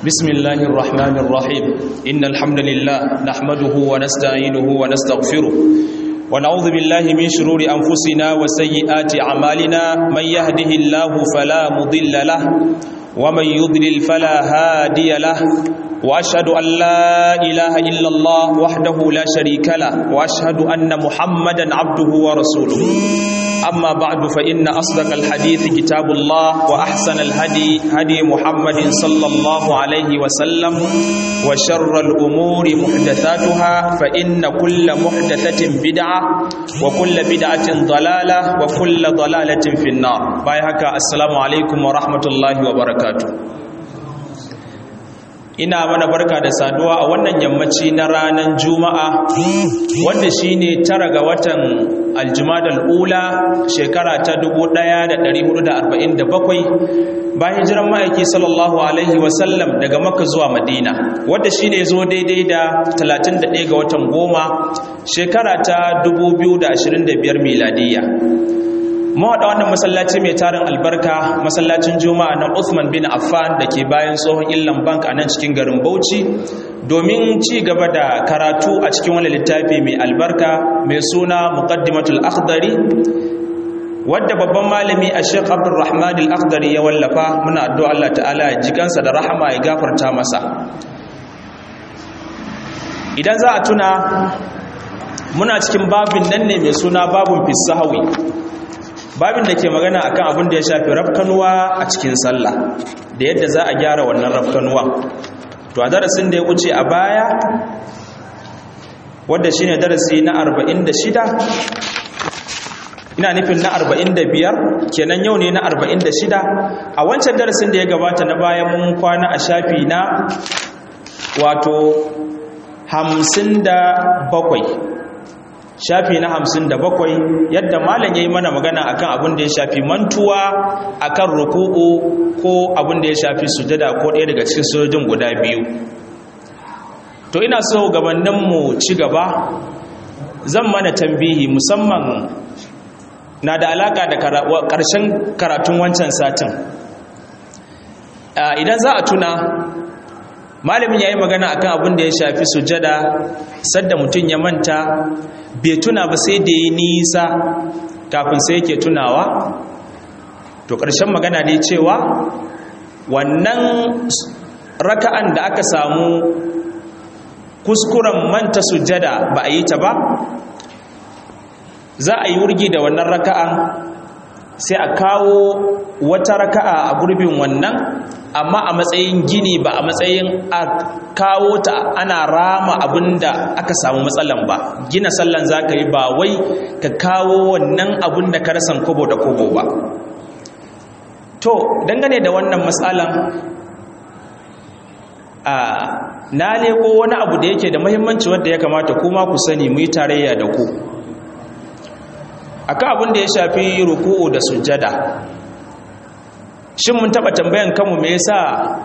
بسم الله الرحمن الرحيم إن الحمد لله نحمده ونستعينه ونستغفره ونعوذ بالله من شرور أنفسنا وسيئات أعمالنا من يهده الله فلا مضل له ومن يضلل فلا هادي له وأشهد أن لا إله إلا الله وحده لا شريك له وأشهد أن محمدا عبده ورسوله أما بعد فإن أصدق الحديث كتاب الله وأحسن الهدي هدي محمد صلى الله عليه وسلم وشر الأمور محدثاتها فإن كل محدثة بدعة وكل بدعة ضلالة وكل ضلالة في النار بايهك السلام عليكم ورحمة الله وبركاته ina mana barka da saduwa a wannan yammaci na ranar juma'a wanda shine tara ga watan aljumadal ula shekara ta 1447 bayan hijiran ma'aiki sallallahu alaihi wasallam daga makka zuwa madina wanda shine zo daidai da 31 ga watan goma shekara ta 2025 miladiyya mawaɗa wannan masallaci mai tarin albarka masallacin juma'a na Uthman bin Affan da ke bayan tsohon illan bank a nan cikin garin Bauchi domin ci gaba da karatu a cikin wani littafi mai albarka mai suna muqaddimatul akhdari wadda babban malami a Sheikh Abdulrahman al-Akhdari ya wallafa muna addu'a Allah ta'ala ya jikansa da rahama ya gafarta masa idan za a tuna muna cikin babin nan ne mai suna babun fisahawi babin da ke magana akan abin da ya shafi rafkanuwa a cikin sallah da yadda za a gyara wannan rafkanuwa to a darasin da ya wuce a baya wadda shine darasi na 46 ina nufin na 45 kenan yau ne na 46 a wancan darasin da ya gabata na baya mun kwana a shafi na wato 57 shafi na hamsin da bakwai yadda malam ya yi mana magana akan abin da ya shafi mantuwa akan ruku'u ko abin da ya shafi sujada ko ɗaya daga cikin sojojin guda biyu to ina so gabaninmu ci gaba zan mana tambihi musamman na da alaka da ƙarshen karatun wancan satin idan za a tuna malamin ya yi magana akan abin da ya shafi sujada sadda mutum ya manta bai tuna ba sai da ya nisa kafin sai yake tunawa to ƙarshen magana ne cewa wannan raka'an da aka samu kuskuren manta sujada ba a yi ta ba za a yi wurgi da wannan raka'an sai a kawo wata raka'a a gurbin wannan amma a matsayin gini ba a matsayin a kawo ta ana rama abinda aka samu matsalan ba gina sallan za ka yi ba wai ka kawo wannan abin da ka rasan kobo da kobo ba to dangane da wannan matsalan a na leko wani abu da yake da mahimmanci wadda ya kamata kuma ku sani mu yi tarayya da ku akan abin da ya shafi ruku'u da sujjada shin mun taba tambayan kanmu me yasa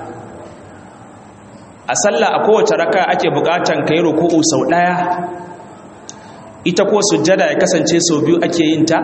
a sallah a kowace raka ake bukatan kai ruku'u sau daya ita ko sujjada ya kasance sau biyu ake yin ta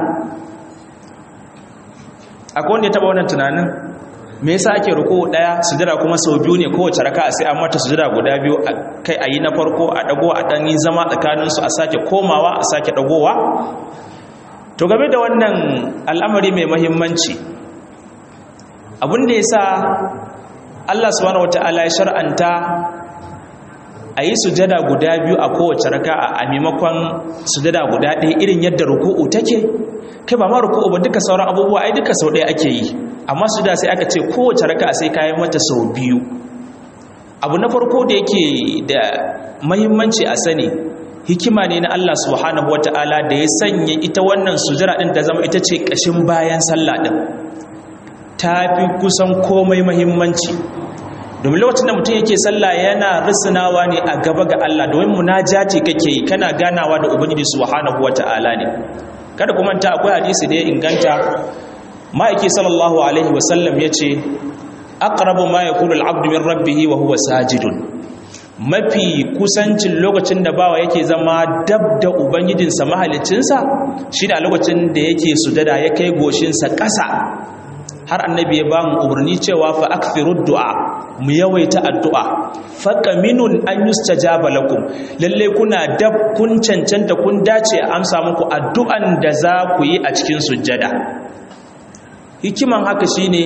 akwai wanda ya taba wannan tunanin me yasa ake ruku'u daya sujjada kuma sau biyu ne kowace raka sai an mata sujjada guda biyu kai ayi na farko a dago a dan yi zama tsakanin su a sake komawa a sake dagowa to game da wannan al'amari mai muhimmanci abin da ya sa Allah subhanahu wata'ala ya shar'anta a yi sujada guda biyu a kowace raka'a a maimakon sujada guda ɗaya irin yadda ruku'u take kai ba ma ruku'u ba duka sauran abubuwa ai duka sau ɗaya ake yi amma sujada sai aka ce kowace raka'a sai kayan mata sau biyu abu na farko da yake da mahimmanci a sani hikima ne na Allah subhanahu wata'ala da ya sanya ita wannan sujada ɗin ta zama ita ce ƙashin bayan sallah ɗin ta fi kusan komai mahimmanci domin lokacin da mutum yake sallah yana risinawa ne a gaba ga Allah domin munajati kake yi kana ganawa da ubangiji subhanahu wata'ala ne kada kuma ta akwai hadisi da ya inganta ma'aiki sallallahu alaihi wasallam yace aqrabu ma yakunu al-'abdu min rabbih wa huwa sajidun mafi kusancin lokacin da bawa yake zama dab da ubangijinsa mahalicinsa shi da lokacin da yake sujada ya kai goshinsa ƙasa har annabi ya ba mu umarni cewa fa akthiru du'a mu yawaita addu'a faka minun an yustajaba lakum lalle kuna dab kun cancanta kun dace a amsa muku addu'an da za ku yi a cikin sujjada hikiman haka shine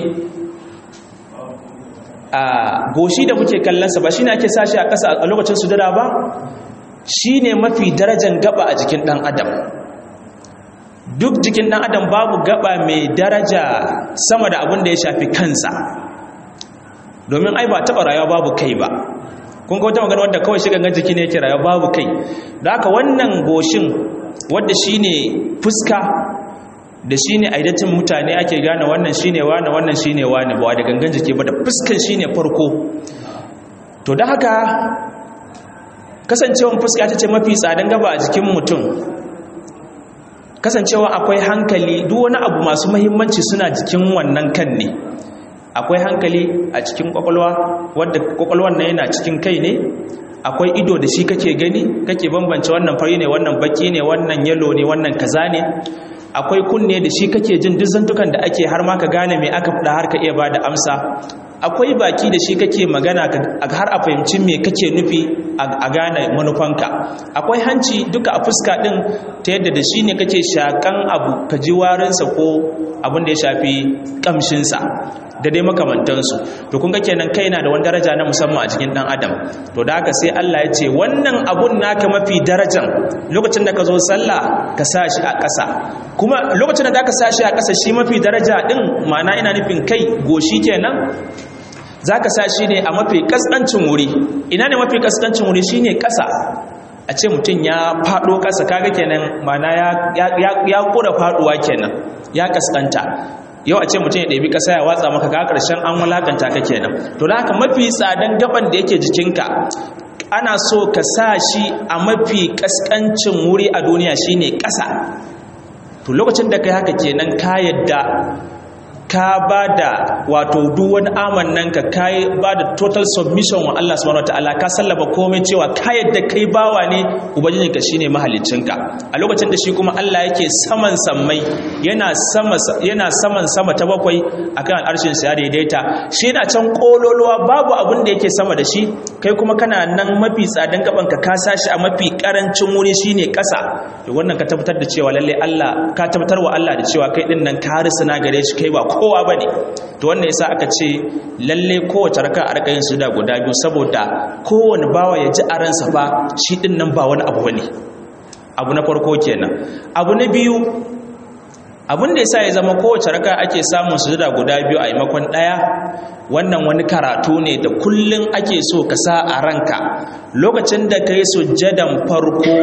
a goshi da muke kallonsa ba shine ake sashi a ƙasa a lokacin sujjada ba shine mafi darajan gaba a jikin ɗan adam duk jikin ɗan adam babu gaba mai daraja sama da abin da ya shafi kansa domin ai ba taɓa rayuwa babu kai ba kun ga wata magana wadda kawai shi gangan jiki ne yake rayuwa babu kai da haka wannan goshin wadda shine fuska da shine aidatin mutane ake gane wannan shine wani wannan shine wani ba da gangan jiki ba da fuskan shine farko to da haka kasancewan fuska ta ce mafi tsadan gaba a jikin mutum kasancewa akwai hankali duk wani abu masu mahimmanci suna jikin wannan kan ne akwai hankali a cikin kwakwalwa wadda kwakwalwan nan yana cikin kai ne akwai ido da shi kake gani kake bambance wannan fari ne wannan baki ne wannan yalo ne wannan kaza ne akwai kunne da shi kake jin duk zantukan da ake har ma ka gane me aka faɗa har ka iya bada amsa akwai baki da shi kake magana har a fahimci me kake nufi a gane manufanka akwai hanci duka a fuska din ta yadda da shi ne kake shakan abu ka ji warinsa ko abin da ya shafi kamshinsa da dai makamantansu to kun ga kenan kai na da wani daraja na musamman a cikin dan adam to da haka sai Allah ya ce wannan abun naka mafi darajan lokacin da ka zo sallah ka sa shi a ƙasa kuma lokacin da ka sa shi a ƙasa shi mafi daraja din ma'ana ina nufin kai goshi kenan za ka sa shi ne a mafi kaskancin wuri ina ne mafi kaskancin wuri shi ne ƙasa a ce mutum ya faɗo ƙasa kaga kenan mana ya ƙura faɗuwa kenan ya kaskanta yau a ce mutum ya ɗabi ƙasa ya watsa maka ka ƙarshen an walakanta ka kenan to da haka mafi tsadan gaban da yake jikinka ana so ka sa shi a mafi kaskancin wuri a duniya shine ƙasa to lokacin da kai haka kenan ka yadda ka ba da wato duk wani amannan ka kai ba da total submission wa Allah subhanahu wataala ka sallaba komai cewa ka yadda kai bawa ne ubangijin ka shine mahaliccinka a lokacin da shi kuma Allah yake saman sammai yana sama yana saman sama ta bakwai akan al'arshin sa ya daidaita shi yana can kololuwa babu abin da yake sama da shi kai kuma kana nan mafi tsadan gaban ka ka sashi a mafi karancin wuri shine kasa to wannan ka tabbatar da cewa lalle Allah ka tabbatar wa Allah da cewa kai din nan ka risana gare shi kai ba kowa ba ne to wannan yasa aka ce lalle kowace raka a raka yin suda guda biyu saboda kowane bawa ya ji a ransa fa shi din nan ba wani abu bane abu na farko kenan abu na biyu abin da yasa ya zama kowace raka ake samun sujuda guda biyu a maimakon daya wannan wani karatu ne da kullun ake so ka sa a ranka lokacin da kai sujjadan farko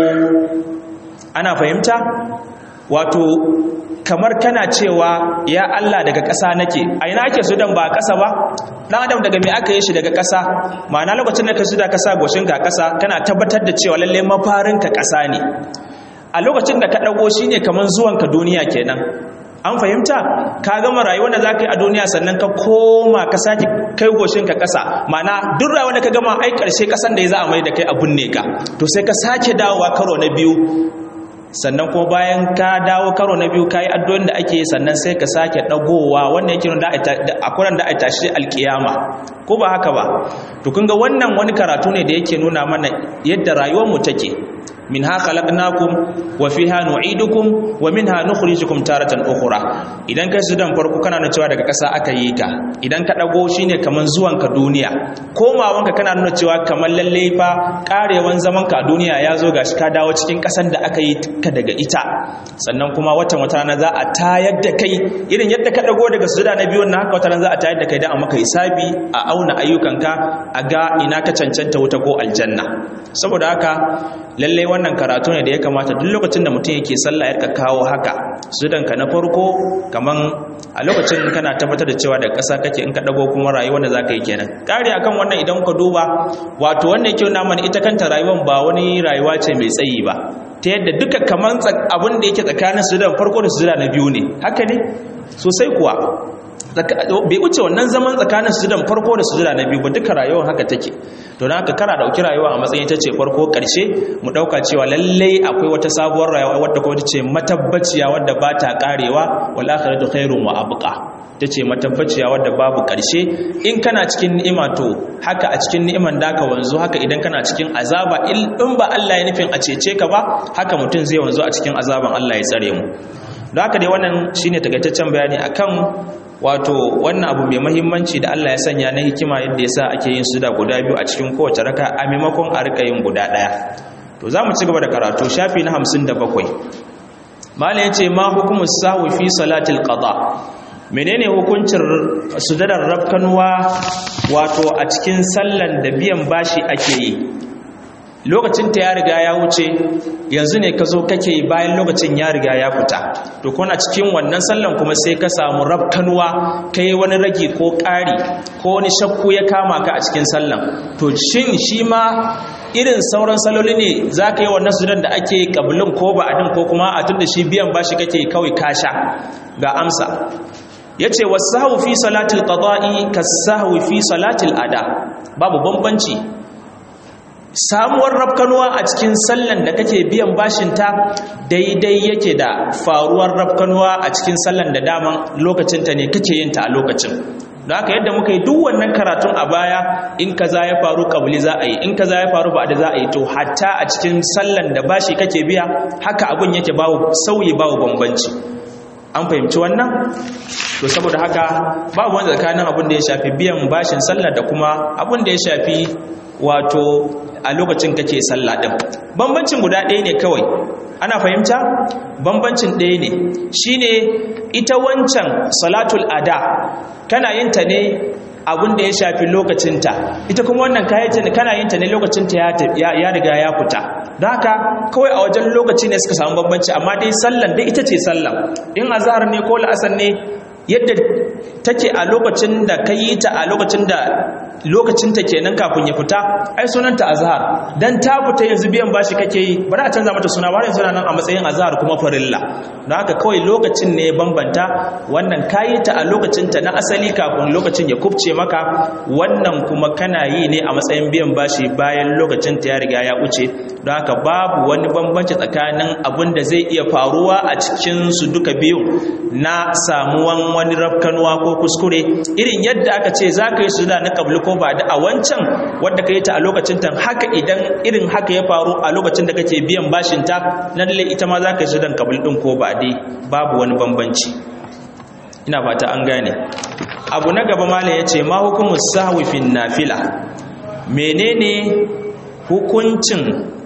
ana fahimta wato kamar kana cewa ya Allah daga ƙasa nake a ina ake sudan ba ƙasa ba ɗan adam daga mai aka yi shi daga ƙasa ma'ana lokacin da ka suda ƙasa goshin ka ƙasa kana tabbatar da cewa lalle mafarin ka ƙasa ne a lokacin da ka ɗago shi ne kamar zuwan ka duniya kenan an fahimta ka gama rayuwar da za ka yi a duniya sannan ka koma ka sake kai goshin ka ƙasa ma'ana duk rayuwar da ka gama ai ƙarshe ƙasan da ya za a mai da kai abun ne ka to sai ka sake dawowa karo na biyu sannan kuma bayan ka dawo karo na biyu kayi addu'o'in da ake sannan sai ka sake dagowa wannan yake nuna a kuran da a tashi alkiyama ko ba haka ba to kun ga wannan wani karatu ne da yake nuna mana yadda rayuwar mu take minha khalaqnakum wa fiha nu'idukum wa minha nukhrijukum taratan ukhra idan kai su dan farko kana nuna cewa daga ƙasa aka yi ka idan ka dago shine kaman zuwan ka duniya komawanka kana nuna cewa kaman lalle fa karewan zaman ka a duniya ya zo gashi ka dawo cikin ƙasan da aka yi ka daga ita sannan kuma watan wata rana za a tayar da kai irin yadda ka dago daga sujuda na biyun na haka wata rana za a tayar da kai dan a maka hisabi a auna ayyukanka a ga ina ka cancanta wuta ko aljanna saboda haka lalle wannan karatu ne da ya kamata duk lokacin da mutum yake sallah ya kawo haka sudanka na farko kaman a lokacin kana tabbatar da cewa da ƙasa kake in ka dago kuma rayuwar da zaka yi kenan kare akan wannan idan ka duba wato wannan yake nuna mana ita kanta rayuwar ba wani rayuwa ce mai tsayi ba ta yadda duka kaman abin da yake tsakanin sudan farko da sudan na biyu ne haka ne sosai kuwa bai wuce wannan zaman tsakanin sujudan farko da sujuda na biyu ba duka rayuwar haka take to don haka kana dauki rayuwa a matsayin ta ce farko karshe mu dauka cewa lallai akwai wata sabuwar rayuwa wadda kuma ta ce matabbaciya wadda ba ta karewa wal akhiratu khairun wa abqa ta ce matabbaciya wadda babu karshe in kana cikin ni'ima to haka a cikin ni'iman da ka wanzu haka idan kana cikin azaba in ba Allah ya nufin a cece ka ba haka mutum zai wanzu a cikin azaban Allah ya tsare mu don haka dai wannan shine takaitaccen bayani akan wato wannan abu mai mahimmanci da Allah ya sanya na hikima yadda ya sa ake yin su da guda biyu a cikin kowace raka a maimakon a rika yin guda ɗaya to za mu ci gaba da karatu shafi na hamsin da bakwai mala ya ce ma hukumus sahu fi salatil qada menene hukuncin sujadar rafkanuwa wato a cikin sallan da biyan bashi ake yi lokacin ta ya riga ya wuce yanzu ne ka zo kake bayan lokacin ya riga ya fita to kuna cikin wannan sallan kuma sai ka samu rafkanuwa ka yi wani ragi ko ƙari ko wani shakku ya kama ka a cikin sallan to shin shi ma irin sauran saloli ne za ka yi wannan sudan da ake ƙabilin ko ba'adin ko kuma a tun da shi biyan bashi kake kawai kasha ga amsa ya ce wasu fi salatul qada'i ka fi salatul ada babu bambanci samuwar rafkanuwa a cikin sallan da kake biyan bashinta daidai yake da faruwar rafkanuwa a cikin sallan da daman lokacinta ne kake yinta a lokacin don haka yadda muka yi duk wannan karatun a baya in kaza ya faru kabuli za a yi in kaza ya faru ba da za a yi to hatta a cikin sallan da bashi kake biya haka abin yake bawo sauyi bawo bambanci an fahimci wannan to saboda haka babu wanda tsakanin abin da ya shafi biyan bashin sallah da kuma abin da ya shafi wato a lokacin kake sallah din bambancin guda ɗaya ne kawai ana fahimta bambancin ɗaya ne shine ita wancan salatul ada kana yin ta ne abin da ya shafi lokacinta ita kuma wannan kayan kana yin ta ne lokacinta ya riga ya fita don haka kawai a wajen lokaci ne suka samu bambanci amma dai sallan dai ita ce sallan in azhar ne ko la'asar ne yadda take a lokacin da ka yi ta a lokacin da lokacinta kenan kafin ya fita ai sunanta azhar dan ta fita yanzu biyan bashi kake yi bari a canza mata suna bari suna nan a matsayin azhar kuma farilla don haka kawai lokacin ne bambanta wannan kayi ta a lokacinta na asali kafin lokacin ya kubce maka wannan kuma kana yi ne a matsayin biyan bashi bayan lokacinta ya riga ya wuce don haka babu wani bambanci tsakanin abin da zai iya faruwa a cikin su duka biyu na samuwan wani rafkanuwa ko kuskure irin yadda aka ce za ka yi su da na kabli ko ba da a wancan wadda ka yi ta a lokacin ta haka idan irin haka ya faru a lokacin da kake biyan bashin ta na lalle ita ma za ka yi su dan kabli din ko ba dai babu wani bambanci ina fata an gane abu na gaba mala ya ce ma hukumu sahwi fin nafila menene hukuncin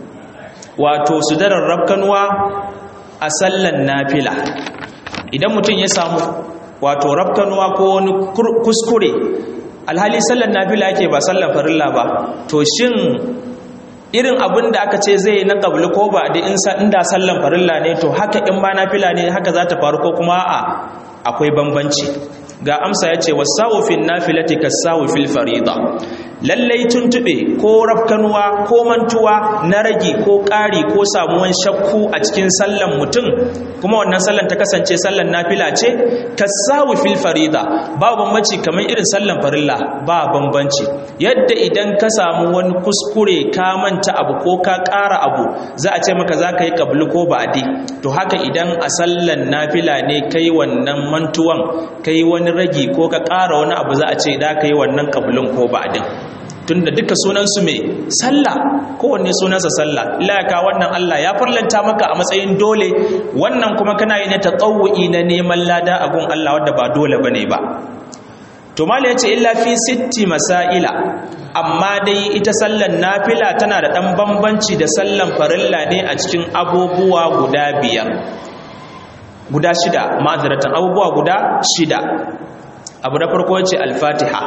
wato sudarar rafkanuwa a sallan nafila idan mutum ya samu wato rafkanuwa ko wani kuskure alhali sallan nafila yake ba sallan farilla ba to shin irin abin da aka ce zai na ƙabli ko ba da inda sallan farilla ne to haka in ba nafila ne haka za ta faru ko kuma a akwai bambanci ga amsa ya ce wasu fil nafilati kasawu fil farida lallai tuntube ko rafkanuwa ko mantuwa na ragi ko ƙari ko samuwan shakku a cikin sallan mutum kuma wannan sallan ta kasance sallan nafila ce kasawu fil farida ba bambanci kamar irin sallan farilla ba bambanci yadda idan ka samu wani kuskure ka manta abu ko ka ƙara abu za a ce maka za ka yi ƙabli ko ba'adi to haka idan a sallan nafila ne kai wannan mantuwan kai wani ragi ko ka ƙara wani abu za a ce da ka yi wannan ƙablin ko ba'adin tunda duka sunansu mai sallah kowanne sunansa sallah layaka wannan Allah ya farlanta maka a matsayin dole wannan kuma kana yi ne tatawu'i na neman lada a gun Allah wadda ba dole bane ba to mala yace illa fi sitti masaila amma dai ita sallan nafila tana da dan bambanci da sallan farilla ne a cikin abubuwa guda biyar guda shida ma'azaratan abubuwa guda shida abu na farko yace al-fatiha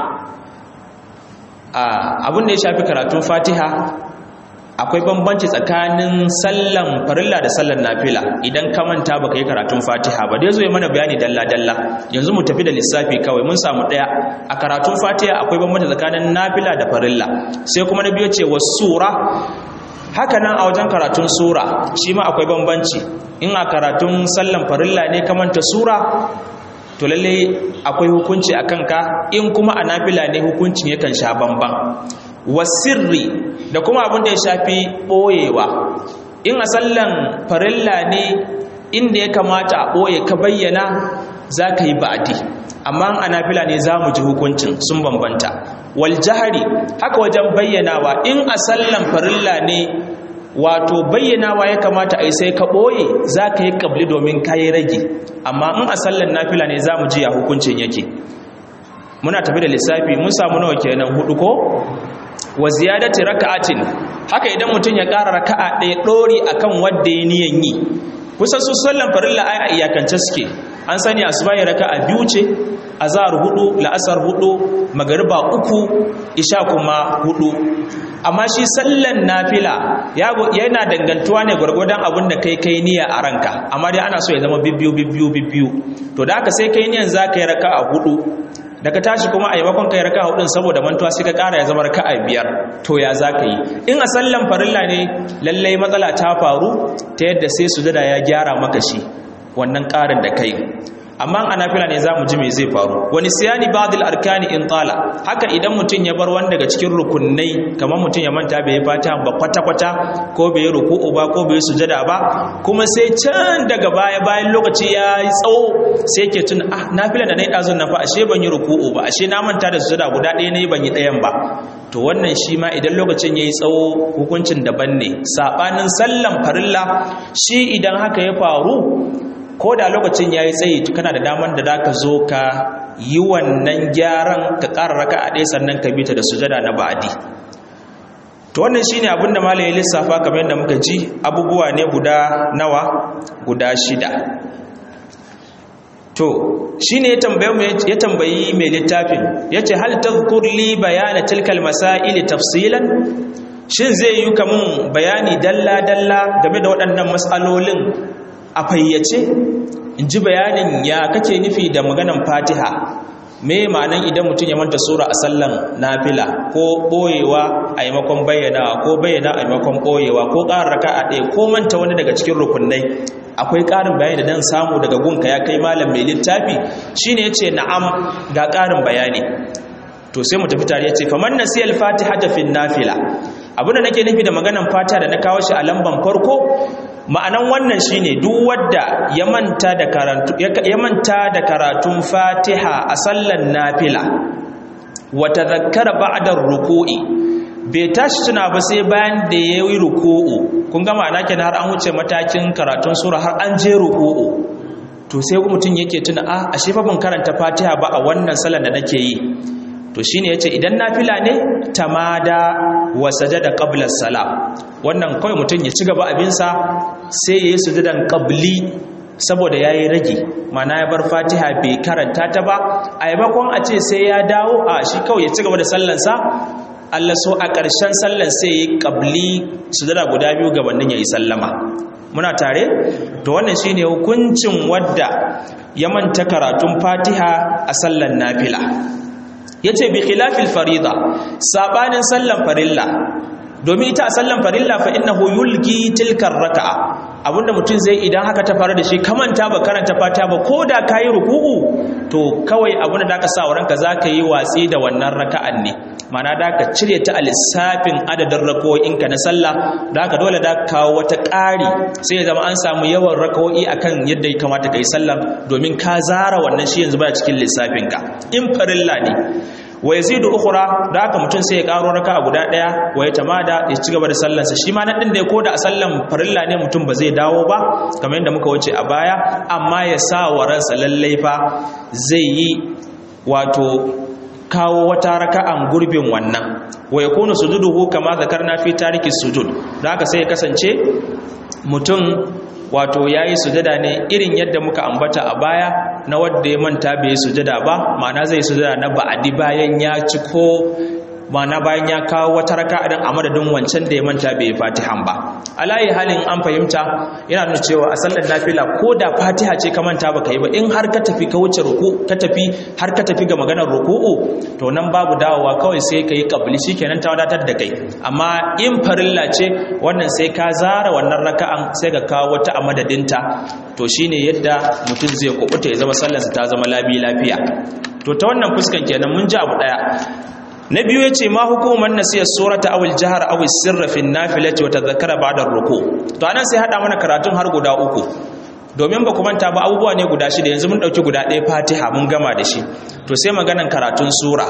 abin da ya shafi karatun fatiha akwai bambanci tsakanin sallan farilla da sallan nafila idan ka manta baka yi karatun fatiha ba dai zo mana bayani dalla dalla yanzu mu tafi da lissafi kawai mun samu daya a karatun fatiha akwai bambanci tsakanin nafila da farilla sai kuma na biyo ce sura haka nan a wajen karatun sura shi ma akwai bambanci in a karatun sallan farilla ne ka manta sura to lalle akwai hukunci a kanka in kuma a nafila ne hukuncin yakan sha bamban wasirri da kuma abin da ya shafi ɓoyewa in a sallan farilla ne inda ya kamata a ɓoye ka bayyana za ka yi ba'adi amma a nafila ne za mu ji hukuncin sun bambanta wal jahari haka wajen bayyanawa in a sallan farilla ne wato bayyanawa ya kamata a yi sai ka ɓoye za ka yi ƙabli domin ka yi rage amma in a sallan nafila ne za mu ji ya hukuncin yake muna tafi da lissafi mun samu nawa kenan hudu ko wa ziyadati raka'atin haka idan mutum ya ƙara raka'a ɗaya ɗori akan wanda ya niyan yi kusa su sallan farilla ai a iyakance suke an sani asuba ya raka'a biyu ce azhar hudu la'asar hudu magariba uku isha kuma hudu amma shi sallan nafila yana dangantuwa ne gwargwadon abin da kai kai niyya a ranka amma dai ana so ya zama bibbiyu bibbiyu bibbiyu to da haka sai kai niyan za ka yi raka'a hudu daga tashi kuma a yamakon kai raka'a hudun saboda mantuwa sai ka kara ya zama raka'a biyar to ya za ka yi in a sallan farilla ne lallai matsala ta faru ta yadda sai sujada ya gyara maka shi wannan karin da kai amma a nafila ne za mu ji me zai faru wani siyani ba'dil arkani in tala haka idan mutum ya bar wani daga cikin rukunai kamar mutum ya manta bai fata ba kwata kwata ko bai ruku'u ba ko bai sujada ba kuma sai can daga baya bayan lokaci ya yi tsawo sai ke tun ah nafila da nayi dazun na fa ashe ban yi ruku'u ba ashe na manta da sujada guda ɗaya nayi ban yi ɗayan ba to wannan shi ma idan lokacin yayi tsawo hukuncin daban ne sabanin sallan farilla shi idan haka ya faru ko da lokacin ya yi tsayi kana da daman da ka zo ka yi wannan gyaran ka ƙara raka a ɗaya sannan ka bita da sujada na ba'adi to wannan shine abinda malam ya lissafa kamar yadda muka ji abubuwa ne guda nawa guda shida to shine ya tambaye mu ya tambayi mai littafin yace hal tadhkur li bayana tilkal masail tafsilan shin zai yi kamun bayani dalla dalla game da waɗannan mas'alolin a fayyace in ji bayanin ya kake nufi da maganan fatiha me ma'anan idan mutum ya manta sura a sallan nafila ko boyewa a yamakon bayyana ko bayyana a yamakon boyewa ko ƙara raka a ɗaya ko manta wani daga cikin rukunai akwai ƙarin bayani da dan samu daga gunka ya kai malam mai littafi shine yace na'am ga ƙarin bayani to sai mu tafi tare yace faman nasiyal fatiha ta fi nafila abinda nake nufi da maganan fatiha da na kawo shi a lamban farko ma'anan wannan shine duk wadda ya manta da karatu ya manta da karatun Fatiha a sallan nafila wa tadhakkara ba'da ruku'i bai tashi tuna ba sai bayan da yayi ruku'u kun ga ma'ana kenan har an wuce matakin karatun sura har an je ruku'u to sai mutum yake tuna a ashe fa ban karanta Fatiha ba a wannan sallar da nake yi to shine yace idan nafila ne tamada wa sajada qabla salam wannan kawai mutum ya ci gaba abinsa sai yayi sujudan qabli saboda yayi rage mana ya bar fatiha bai karanta ta ba a yamakon a ce sai ya dawo a shi kawai ya ci gaba da sallansa Allah so a ƙarshen sallan sai yayi qabli sujada guda biyu gabanin yayi sallama muna tare to wannan shine hukuncin wadda ya manta karatun fatiha a sallan nafila yace bi khilafil farida sabanin sallan farilla domin ita a sallan farilla fa innahu yulgi tilkar raka'a abinda mutum zai idan haka ta faru da shi kamanta ba karanta fata ba ko da kayi ruku'u to kawai abinda da ka sa wa ranka zaka yi watsi da wannan raka'an ne mana da ka cire ta a lissafin adadin rako'inka na sallah da ka dole da kawo wata ƙari sai ya zama an samu yawan rako'i akan yadda ya kamata ka yi sallah domin ka zara wannan shi yanzu baya cikin lissafinka in farilla ne wa yazidu ukhra da haka mutum sai ya karo raka guda daya wa ya tamada ya ci gaba da sallansa shi ma nan din da ya koda a sallan farilla ne mutum ba zai dawo ba kamar yadda muka wuce a baya amma ya sa wa ransa lallai fa zai yi wato kawo wata raka'an gurbin wannan wa yakunu sujuduhu kama zakarna fi tariki sujud da haka sai ya kasance mutum wato ya yi sujada ne irin yadda muka ambata a baya na wadda ya manta bai sujada ba ma'ana zai sujada na ba'adi bayan ya ci ko ma'ana bayan ya kawo wata raka'a din a madadin wancan da ya manta bai yi fatihan ba alayi halin an fahimta yana nuna cewa a sallar nafila ko da fatiha ce ka manta baka yi ba in har ka tafi ka wuce ruku ka tafi har ka tafi ga maganar ruku'u to nan babu dawowa kawai sai ka yi kabli shikenan ta wadatar da kai amma in farilla ce wannan sai ka zara wannan raka'an sai ka kawo wata a madadinta to shine yadda mutum zai kubuta ya zama sallarsa ta zama labi lafiya to ta wannan fuskan kenan mun ji abu daya na biyu yace ma hukuman nasiyar surata aw al-jahr aw sirra fi an-nafilati wa tadhakkara ba'da ar-ruku to anan sai hada mana karatun har guda uku domin ba ku manta ba abubuwa ne guda shida yanzu mun dauki guda ɗaya Fatiha mun gama da shi to sai maganan karatun sura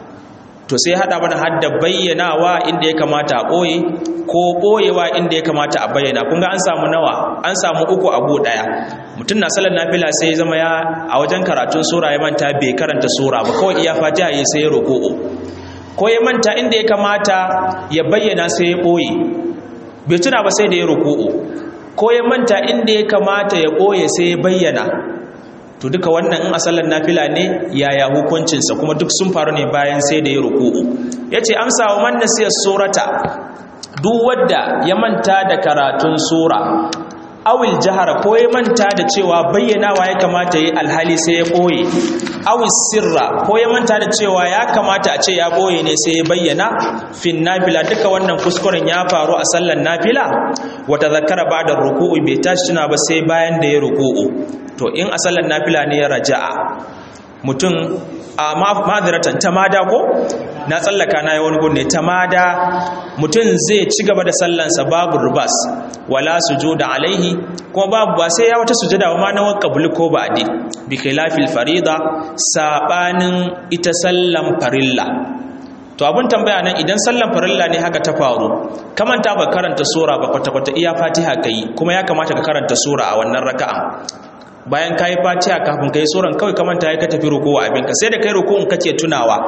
to sai hada mana hadda bayyanawa inda ya kamata a ɓoye ko ɓoyewa inda ya kamata a bayyana kun ga an samu nawa an samu uku abu ɗaya mutum na salar nafila sai zama ya a wajen karatun sura ya manta bai karanta sura ba kawai iya fatiha ya sai ya roƙo'o ko ya manta inda ya kamata ya bayyana sai ya ɓoye bai tuna ba sai da ya roƙo'o ko ya manta inda ya kamata ya ɓoye sai ya bayyana to duka wannan in asalan nafila ne yaya hukuncinsa kuma duk sun faru ne bayan sai da ya ruku'u yace amsa wa man nasiya surata duk wanda ya manta da karatun sura awil jahara ko ya manta da cewa bayyanawa ya kamata yi alhali sai ya boye awil sirra ko ya manta da cewa ya kamata a ce ya boye ne sai ya bayyana fin nafila duka wannan kuskuren ya faru a sallan nafila wata zakara ba da ruku'u bai tashi tuna ba sai bayan da ya ruku'u to in a sallan nafila ne ya raja'a mutum a madiratan tamada ko na tsallaka na yi wani gunne tamada mutum zai ci gaba da sallansa babu rubas wala sujuda alaihi kuma babu ba sai ya wata sujada ma na wanka bulu ko ba'di bi khilafil farida sabanin ita sallan farilla to abun tambaya nan idan sallan farilla ne haka ta faru kamanta ba karanta sura ba kwata-kwata iya fatiha kai kuma ya kamata ka karanta sura a wannan raka'a bayan ka yi fatiha kafin ka yi tsoron kawai kamanta ya ka tafi rukuwa abinka sai da kai rukuwan kake tunawa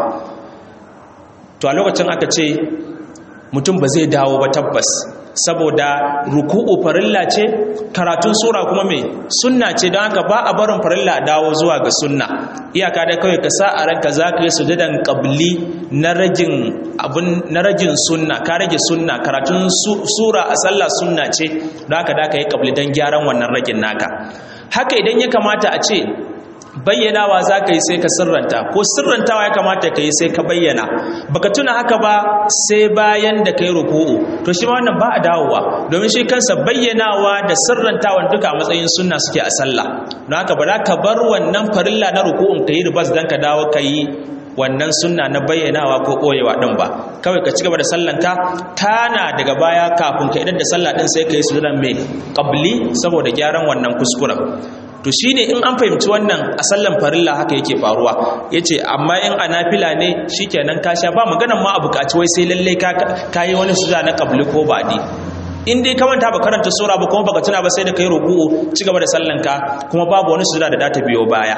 to a lokacin aka ce mutum ba zai dawo ba tabbas saboda ruku'u farilla ce karatun sura kuma mai sunna ce don haka ba a barin farilla a dawo zuwa ga sunna iyaka da kawai ka sa a ranka za ka yi sujadan qabli na ragin abun na ragin sunna ka rage sunna karatun sura a sallah sunna ce don haka da ka yi qabli don gyaran wannan ragin naka haka idan ya kamata a ce bayyanawa za ka yi sai ka sirranta ko sirrantawa ya kamata ka yi sai ka bayyana baka tuna haka ba sai bayan da ka yi ruku'u to shi ma wannan ba a dawowa domin shi kansa bayyanawa da sirrantawan duka a matsayin sunna suke a sallah don haka ba za ka bar wannan farilla na ruku'un ka yi ribas don ka dawo ka yi wannan sunna na bayyanawa ko ɓoyewa ɗin ba kawai ka ci gaba da sallanka tana daga baya kafin ka idan da sallah ɗin sai ka yi sujudan mai ƙabli saboda gyaran wannan kuskuren to shine in an fahimci wannan a sallan farilla haka yake faruwa yace amma in a nafila ne shikenan ka sha ba maganan ma a buƙaci wai sai lalle ka yi wani sujuda na ƙabli ko baɗi in dai ka manta ba karanta sura ba kuma baka tuna ba sai da kai ruku'u ci gaba da sallanka kuma babu wani sujuda da ta biyo baya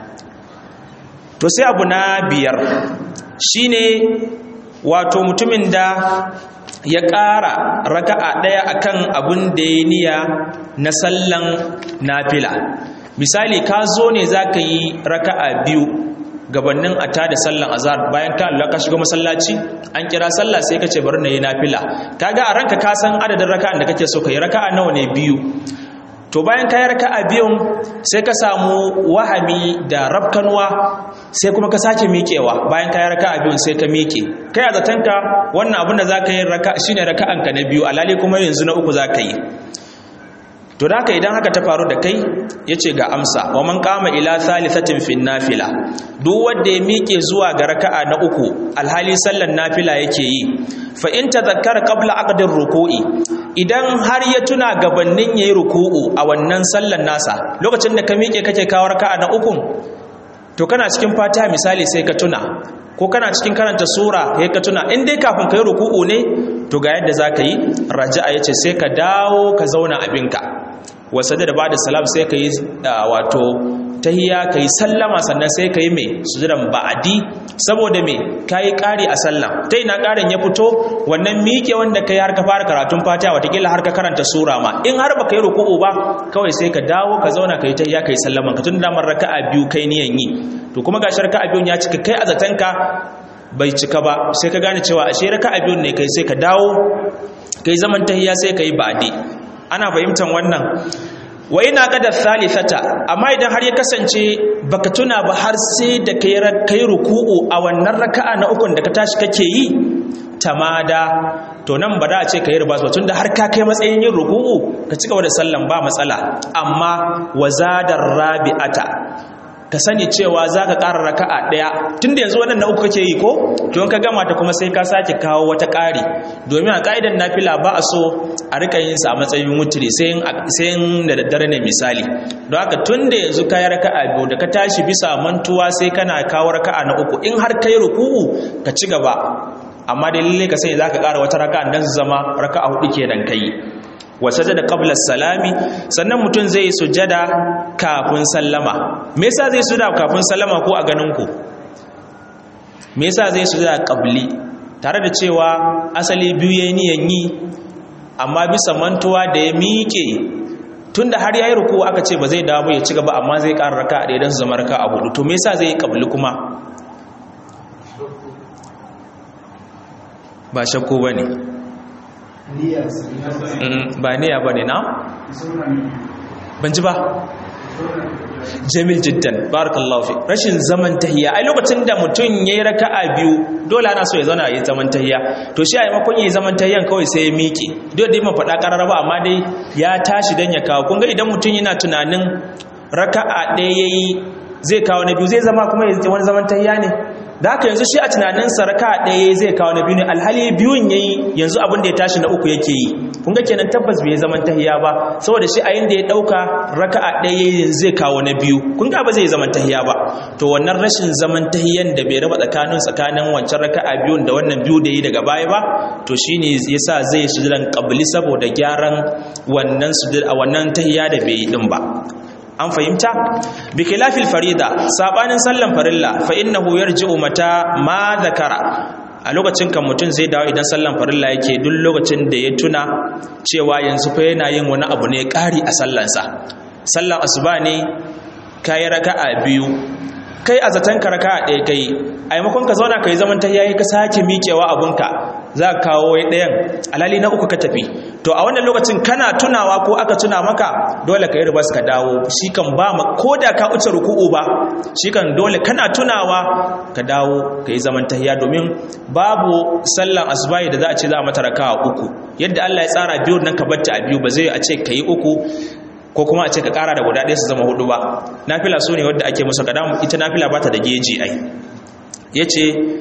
to sai abu na biyar shine wato mutumin da ya ƙara raka'a ɗaya akan abin da ya niya na sallan nafila misali ka zo ne za ka yi raka'a biyu gabanin a tada sallan azhar bayan ka Allah ka shiga masallaci an kira sallah sai ka ce bari na yi nafila kaga a ranka ka san adadin raka'an da kake so ka yi raka'a nawa ne biyu to bayan ka yi raka'a biyun sai ka samu wahami da rabkanwa sai kuma ka sake miƙewa bayan ka yi raka'a biyun sai ka miƙe kai a zatanka wannan abin da za ka yi shine raka'anka na biyu alali kuma yanzu na uku za ka yi to da haka idan haka ta faru da kai ya ce ga amsa wa man kama ila thalithatin fin nafila duk wanda ya miƙe zuwa ga raka'a na uku alhali sallan nafila yake yi fa in tadhakkara qabla aqdir ruku'i idan har ya tuna gabannin yayi ruku'u a wannan sallan nasa lokacin da ka miƙe kake kawo raka'a na uku to kana cikin fatiha misali sai ka tuna ko kana cikin karanta sura sai ka tuna in dai kafin kai ruku'u ne to ga yadda zaka yi raja'a yace sai ka dawo ka zauna abinka wasa da ba da salam sai ka yi wato tahiya ka yi sallama sannan sai ka yi mai sujudan ba'adi saboda mai ka yi ƙari a sallam ta ina ƙarin ya fito wannan miƙe wanda ka yi har ka fara karatun fatiha watakila har ka karanta sura ma in har ba ka yi ruku'u ba kawai sai ka dawo ka zauna ka yi tahiya ka yi sallaman ka tun damar raka'a biyu kai niyan yi to kuma gashi raka'a biyun ya cika kai a zatanka bai cika ba sai ka gane cewa ashe raka'a biyun ne kai sai ka dawo kai zaman tahiyya sai kai ba'di ana fahimtar wannan wa ina qadar thalithata amma idan har ya kasance baka tuna ba har sai da kai kai ruku'u a wannan raka'a na ukun da ka tashi kake yi tamada to nan ba da a ce ka yi ribas ba tunda har ka kai matsayin yin ruku'u ka ci gaba da sallan ba matsala amma wazadar rabi'ata ka sani cewa za ka ƙara raka'a ɗaya tun da yanzu waɗanda uku kake yi ko to in ka gama ta kuma sai ka sake kawo wata ƙari domin a ƙa'idan nafila ba a so a rika yin sa a matsayin mutune sai in da daddare ne misali don haka tun da yanzu ka yi raka'a biyu da ka tashi bisa mantuwa sai kana kawo raka'a na uku in har ka yi ruku'u ka ci gaba amma dai lalle ka sani za ka ƙara wata raka'a don su zama raka'a hudu kenan kai wa sajada qabla salami sannan mutum zai sujada kafin sallama me yasa zai sujada kafin sallama ko a ganin ku me yasa zai sujada qabli tare da cewa asali biyu yayin niyan yi amma bisa mantuwa da ya miƙe tunda har yayi ruku aka ce ba zai dawo ya ci gaba amma zai ƙara raka da idan su zama raka a hudu to me yasa zai yi qabli kuma ba shakku bane ba niyya ba ne na? ban ji ba jamil jiddan barakallahu fi rashin zaman tahiya ai lokacin da mutum ya yi raka'a biyu dole ana so ya zauna ya zaman tahiya to shi a yi makon ya yi zaman tahiyan kawai sai ya miƙe dole dai man faɗa ƙarar ba amma dai ya tashi don ya kawo kun ga idan mutum yana tunanin raka'a ɗaya ya yi zai kawo na biyu zai zama kuma ya wani zaman tahiya ne da haka yanzu shi a tunaninsa raka ɗaya zai kawo na biyu ne alhali biyun ya yi yanzu abin da ya tashi na uku yake yi kun ga kenan tabbas bai zaman tahiya ba saboda shi a yin da ya ɗauka raka a ɗaya zai kawo na biyu kun ga ba zai zaman tahiya ba to wannan rashin zaman tahiyan da bai raba tsakanin tsakanin wancan raka a biyun da wannan biyu da yi daga baya ba to shine yasa zai sujudan qabli saboda gyaran wannan sujud a wannan tahiya da bai yi din ba an fahimta bi khilafil farida sabanin sallan farilla fa innahu yarji'u mata ma zakara a lokacin kan mutum zai dawo idan sallan farilla yake duk lokacin da ya tuna cewa yanzu fa yana yin wani abu ne ƙari a sallansa sallan asuba ne kayi raka'a biyu kai a zaton ka raka'a ɗaya kai a maimakon ka zauna ka yi zaman ta yayi ka sake miƙewa abunka za ka kawo ɗayan alali na uku ka tafi to a wannan lokacin kana tunawa ko aka tuna maka dole ka yi ribas ka dawo shi kan ba ma ko da ka uce ruku'u ba shi kan dole kana tunawa ka dawo ka yi zaman tahiya domin babu sallan asubahi da za a ce za a mata raka'a uku yadda Allah ya tsara biyu nan ka batta a biyu ba zai a ce ka yi uku ko kuma a ce ka kara da guda ɗaya su zama hudu ba nafila su ne wadda ake musu kada ita nafila ba ta da geji ai ya ce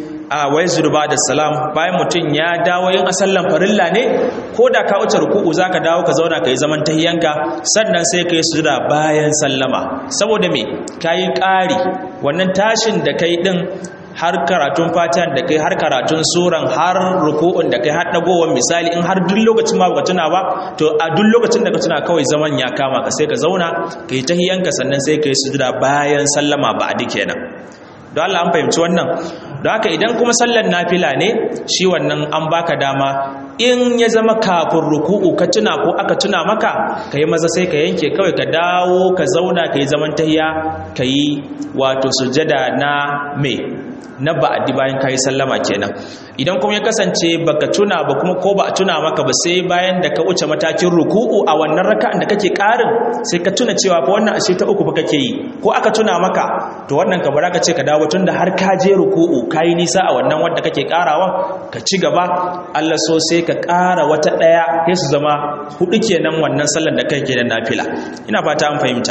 a wai zurba da salam bayan mutum ya dawo yin asallan farilla ne ko da ka wuce ruku'u za ka dawo ka zauna ka yi zaman tahiyanka sannan sai ka yi sujuda bayan sallama saboda me ka yi ƙari wannan tashin da kai ɗin har karatun fatihan da kai har karatun suran har ruku'un da kai har dagowar misali in har duk lokacin ma baka tuna ba to a duk lokacin da ka tuna kawai zaman ya kama ka sai ka zauna ka yi tahiyanka sannan sai ka yi sujuda bayan sallama ba a kenan don Allah an fahimci wannan don haka idan kuma sallar nafila ne shi wannan an baka dama in ya zama kafin ruku'u ka tuna ko aka tuna maka ka yi maza sai ka yanke kawai ka dawo ka zauna ka yi zaman tahiya ka yi wato sujada na mai na ba'adi bayan kayi sallama kenan idan kuma ya kasance baka tuna ba kuma ko ba a tuna maka ba sai bayan da ka wuce matakin ruku'u a wannan raka'an da kake karin sai ka tuna cewa fa wannan ashe ta uku fa kake yi ko aka tuna maka to wannan ka bara ka ce ka dawo tunda har ka je ruku'u kayi nisa a wannan wanda kake karawa ka ci gaba Allah so sai ka kara wata daya sai su zama hudu kenan wannan sallar da kake da nafila ina fata an fahimta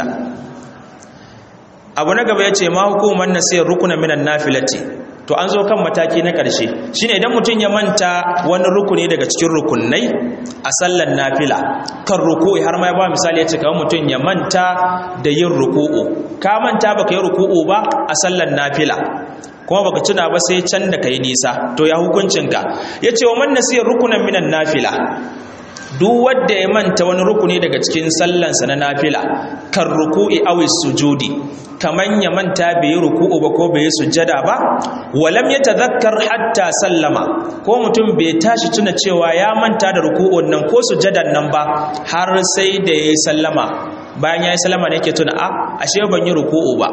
abu na gaba ya ce ma hukumar nasiyar rukunan minan nafilati to an zo kan mataki na ƙarshe shine idan mutum ya manta wani rukuni daga cikin rukunai a sallan nafila kan ruku'i har ma ya ba misali ya ce kawai mutum ya manta da yin ruku'u ka manta baka yi ruku'u ba a sallan nafila kuma baka tuna ba sai can da kai nisa to ya hukuncinka ya ce wa man nasiyar rukunan minan nafila duk wanda ya manta wani rukuni daga cikin sallansa na nafila kan ruku'i aw sujudi kaman ya manta bai yi ruku'u ba ko bai yi sujada ba walam yatadhakkar hatta sallama ko mutum bai tashi tuna cewa ya manta da ruku'un nan ko sujadan nan ba har sai da yayi sallama bayan yayi sallama ne yake tuna a ashe ban yi ruku'u ba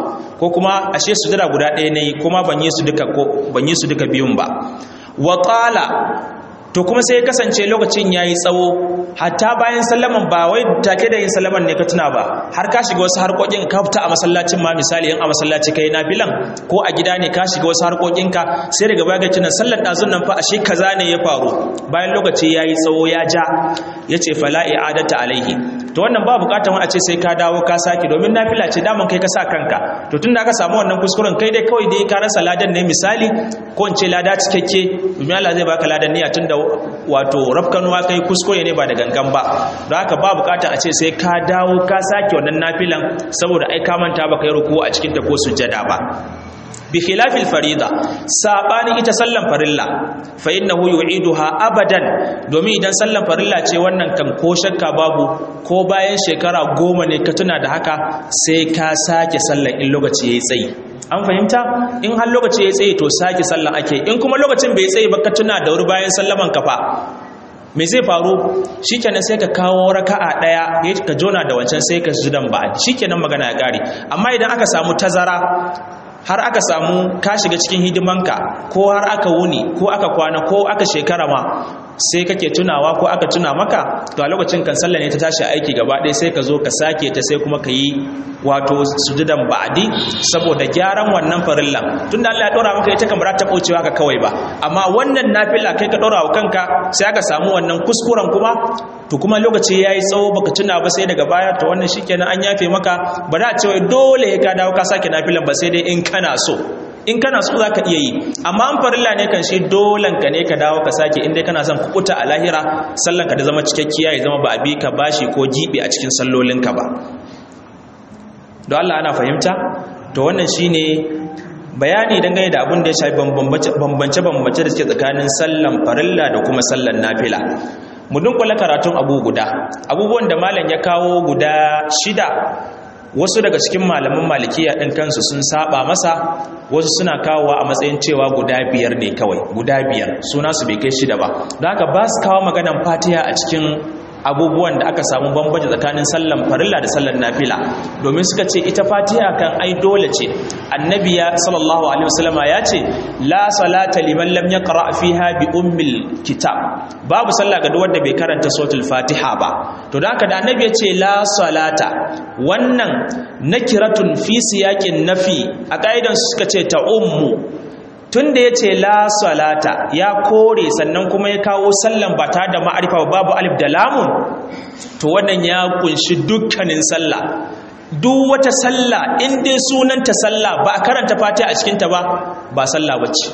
ko kuma ashe sujada guda ɗaya ne kuma ban yi su duka ko ban yi su duka biyun ba wa qala to kuma sai kasance lokacin yayi tsawo hatta bayan sallaman ba wai take da yin sallaman ne ka tuna ba har ka shiga wasu harkokin ka fita a masallacin ma misali in a masallaci kai nafilan ko a gida ne ka shiga wasu harkokin ka sai daga baya tuna sallar dazun nan fa ashe kaza ne ya faru bayan lokaci yayi tsawo ya ja yace fala i'adata alaihi to wannan ba bukatar wani a ce sai ka dawo ka sake domin nafila ce daman kai ka sa kanka to tunda aka samu wannan kuskuren kai dai kawai dai ka rasa ladan ne misali ko in ce lada cikakke domin Allah zai baka ladan niyya tunda wato rafkanuwa kai kuskure ne ba da gangan ba don haka ba bukatar a ce sai ka dawo ka sake wannan nafilan saboda ai ka manta baka yi ruku a cikin ta ko sujjada ba bi khilafil farida sabani ita sallan farilla fa innahu yu'iduha abadan domin idan sallan farilla ce wannan kan ko shakka babu ko bayan shekara goma ne ka tuna da haka sai ka sake sallan in lokaci yayi tsayi an fahimta in har lokaci yayi tsayi to sake sallan ake in kuma lokacin bai tsayi ba ka tuna da wuri bayan sallaman kafa me zai faru shikenan sai ka kawo raka'a daya ka jona da wancan sai ka sujudan ba shikenan magana ya kare amma idan aka samu tazara har aka samu ka shiga cikin hidimanka ko har aka wuni ko aka kwana ko aka shekara ma sai kake tunawa ko aka tuna maka to a lokacin kan sallah ne ta tashi aiki gaba ɗaya sai ka zo ka sake ta sai kuma ka yi wato sujudan ba'adi saboda gyaran wannan farillan tunda Allah ya dora maka ita kamar ta kaucewa ka kawai ba amma wannan nafila kai ka dora wa kanka sai aka samu wannan kuskuren kuma to kuma lokaci yayi tsawo baka tuna ba sai daga baya to wannan shikenan an yafe maka ba da cewa dole ka dawo ka sake nafilan ba sai dai in kana so in kana so za ka iya yi amma an farilla ne kan shi dolan ka ne ka dawo ka sake inda kana son kukuta a lahira sallan ka da zama cikakkiya ya zama ba a bi ka bashi ko jibi a cikin sallolinka ba don Allah ana fahimta to wannan shine bayani dangane da abin da ya shafi bambance-bambance da suke tsakanin sallan farilla da kuma sallan nafila mu dunkula karatun abu guda abubuwan da malam ya kawo guda shida wasu daga cikin malaman malikiya ɗin kansu sun saba masa wasu suna kawowa a matsayin cewa guda biyar ne kawai guda biyar suna su bai kai shida ba don haka ba su kawo maganan fatiha a cikin abubuwan da aka samu bambanci tsakanin sallan farilla da sallan nafila domin suka ce ita fatiha kan ai dole ce annabi ya sallallahu alaihi wasallama ya ce la salata liman lam yaqra fiha bi ummil kitab babu sallah ga wanda bai karanta suratul fatiha ba to da haka da annabi ya ce la salata wannan nakiratun fi siyaqin nafi a kaidan suka ce ta ummu tun da ya ce la salata ya kore sannan kuma ya kawo sallan ba ta da ma'arifa babu alif da lamun to wannan ya kunshi dukkanin sallah duk wata sallah in dai sunanta sallah ba a karanta fatiha a cikinta ba ba sallah bace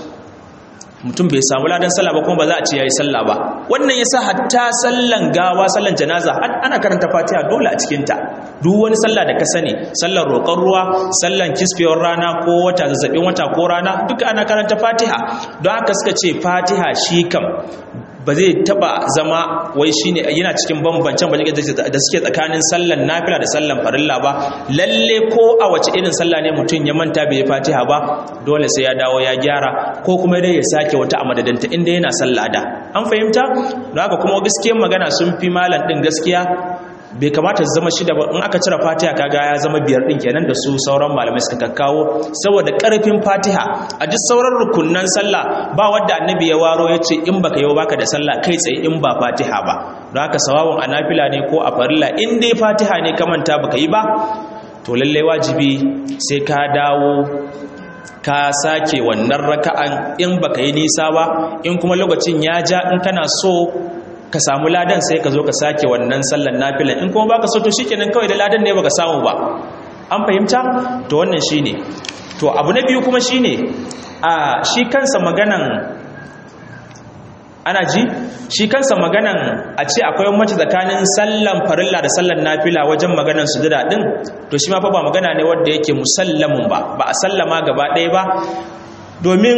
mutum bai samu ladan sallah ba kuma ba za a ce yayi sallah ba wannan yasa hatta sallan gawa sallan janaza ana karanta fatiha dole a cikin ta duk wani sallah da ka sani sallan roƙon ruwa sallan kisfewar rana ko wata zazzabin wata ko rana duka ana karanta fatiha don haka suka ce fatiha shi kam ba zai taba zama wai shine yana cikin bambancen bane da suke tsakanin sallan nafila da sallan farilla ba lalle ko a wace irin sallah ne mutum ya manta bai fatiha ba dole sai ya dawo ya gyara ko kuma dai ya sake wata a madadinta inda yana sallah da an fahimta don haka kuma gaskiyar magana sun fi malam din gaskiya bai kamata su zama shida ba in aka cire fatiha kaga ya zama biyar din kenan da su sauran malamai suka kakkawo saboda karfin fatiha a duk sauran rukunnan sallah ba wanda annabi ya waro ya ce in baka yi baka da sallah kai tsaye in ba fatiha ba don haka sawawun a nafila ne ko a farilla in dai fatiha ne ka manta baka yi ba to lallai wajibi sai ka dawo ka sake wannan raka'an in baka yi nisa ba in kuma lokacin ya ja in kana so ka samu ladan sai ka zo ka sake wannan sallan nafilan in kuma baka so to shikenan kawai da ladan ne baka samu ba an fahimta to wannan shine to abu na biyu kuma shine a shi kansa maganan ana ji shi kansa maganan a ce akwai mace tsakanin sallan farilla da sallan nafila wajen maganan sujada din to shi ma fa ba magana ne wanda yake musallamun ba ba a sallama gaba ɗaya ba domin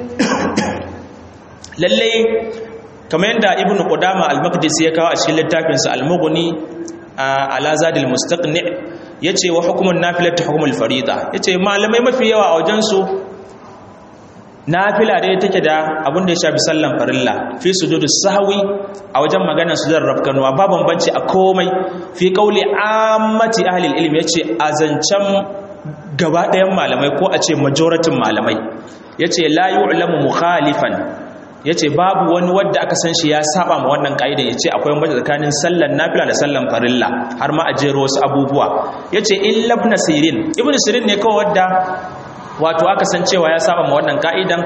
lallai kamar yadda ibn qudama al-maqdisi ya kawo a cikin littafinsa al-mughni ala zadil mustaqni yace wa hukmun nafilatu hukmul farida yace malamai mafi yawa a wajen su nafila dai take da abin da ya shafi sallan farilla fi sujudu sahwi a wajen maganar sujudar rafkanuwa ba bambanci a komai fi qauli ammati ahli ilmi yace azancan gaba ɗayan malamai ko a ce majoratin malamai ya ce la yu'lamu mukhalifan ya ce babu wani wadda aka san shi ya saba ma wannan ka'idan ya ce akwai mace tsakanin sallan nafila da sallan farilla har ma a jero wasu abubuwa ya ce illa ibn sirin ibn sirin ne kawai wadda wato aka san cewa ya saba ma wannan ka'idan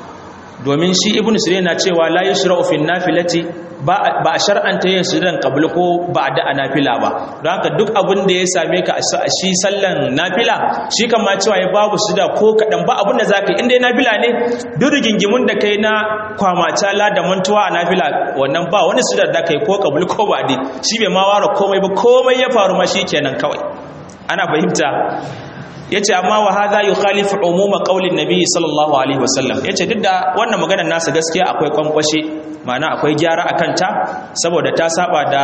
domin shi ibn sirin na cewa la yushra'u fi nafilati ba a shar'anta yin sujudan qabl ko ba da nafila ba don haka duk abin da ya same ka a shi sallan nafila shi kan ma cewa ya babu sujuda ko kadan ba abin da zaka yi inda ya nafila ne duk rigingimun da kai na kwamaca la da mantuwa a nafila wannan ba wani sujuda da kai ko qabl ko ba dai shi bai ma ware komai ba komai ya faru ma kenan kawai ana fahimta yace amma wa hadha yukhalifu umuma qaulin nabi sallallahu alaihi wasallam yace duk da wannan maganar nasa gaskiya akwai kwankwashe ma'ana akwai gyara akan ta saboda ta saba da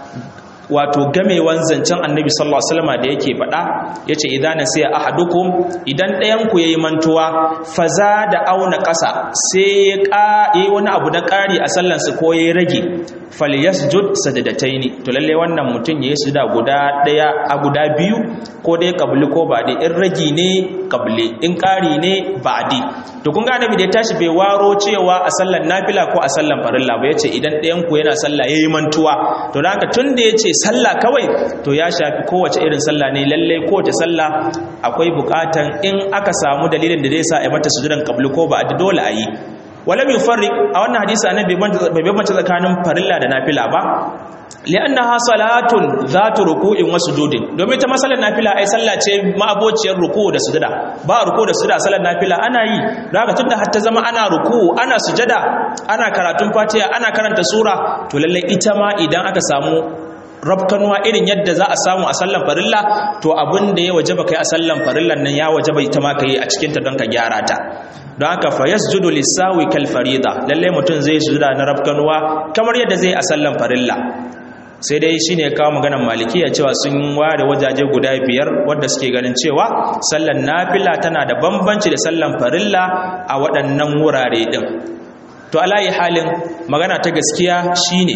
wato gamewan zancen annabi sallallahu alaihi wasallam da yake faɗa yace idan nasiya ahadukum idan ɗayan ku yayi mantuwa faza da auna ƙasa sai ya ƙa wani abu na ƙari a sallansa ko yayi rage falyasjud sajadataini to lalle wannan mutum yayi sujuda guda ɗaya a guda biyu ko dai kabli ko ba'di in ragi ne kabli in ƙari ne ba'di to kun ga annabi da ya tashi bai waro cewa a sallan nafila ko a sallan farilla ba yace idan ɗayan ku yana sallah yayi mantuwa to dan haka tun da yace sallah kawai to ya shafi kowace irin sallah ne lalle kowace sallah akwai bukatan in aka samu dalilin da zai sa a mata sujudan kabli ko ba'di dole a yi walam yufarriq a wannan hadisi annabi bai bambanta tsakanin farilla da nafila ba li'annaha salatun zatu ruku'in wa sujudin domin ta masalan nafila ai sallah ce ma'abociyar ruku da sujada ba ruku da sujada salan nafila ana yi don haka tunda har ta zama ana ruku ana sujada ana karatun fatiha ana karanta sura to lalle ita ma idan aka samu rabkanuwa irin yadda za a samu a sallan farilla to abin da ya wajaba kai a sallan farillan nan ya wajaba ita ma kai a cikin ta don ka gyara ta don haka fa yasjudu lisawi kal farida lalle mutum zai sujuda na rabkanuwa kamar yadda zai a sallan farilla sai dai shine kawo maganar malikiya cewa sun ware wajaje guda biyar wadda suke ganin cewa sallan nafila tana da bambanci da sallan farilla a waɗannan wurare din to alayi halin magana ta gaskiya shine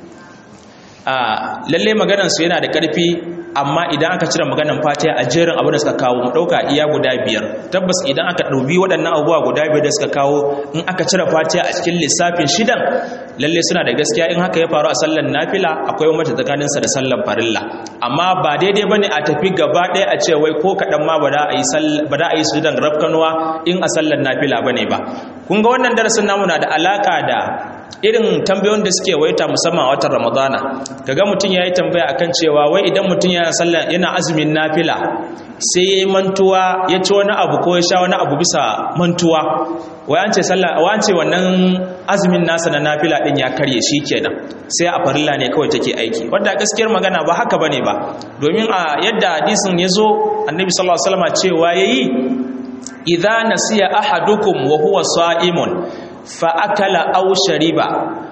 a lalle maganar su yana da ƙarfi amma idan aka cire maganar fatiha a jerin abin da suka kawo mu dauka iya guda biyar tabbas idan aka daubi waɗannan abubuwa guda biyar da suka kawo in aka cire fatiha a cikin lissafin shidan lalle suna da gaskiya in haka ya faru a sallan nafila akwai wata tsakanin sa da sallan farilla amma ba daidai bane a tafi gaba ɗaya a ce wai ko kaɗan ma ba da a yi ba da a yi sujudan rafkanuwa in a sallan nafila bane ba kun ga wannan darasin namu na da alaka da irin tambayoyin da suke waita musamman a watan ramadana kaga mutum ya yi tambaya akan cewa wai idan mutum yana sallah yana azumin nafila sai ya yi mantuwa ya ci wani abu ko ya sha wani abu bisa mantuwa wai an ce sallah wai an ce wannan azumin nasa na nafila din ya karye shi kenan sai a farilla ne kawai take aiki wanda gaskiyar magana ba haka bane ba domin a yadda hadisin ya zo annabi sallallahu alaihi wasallam cewa yayi idza nasiya ahadukum wa huwa sa'imun fa'akala au shariba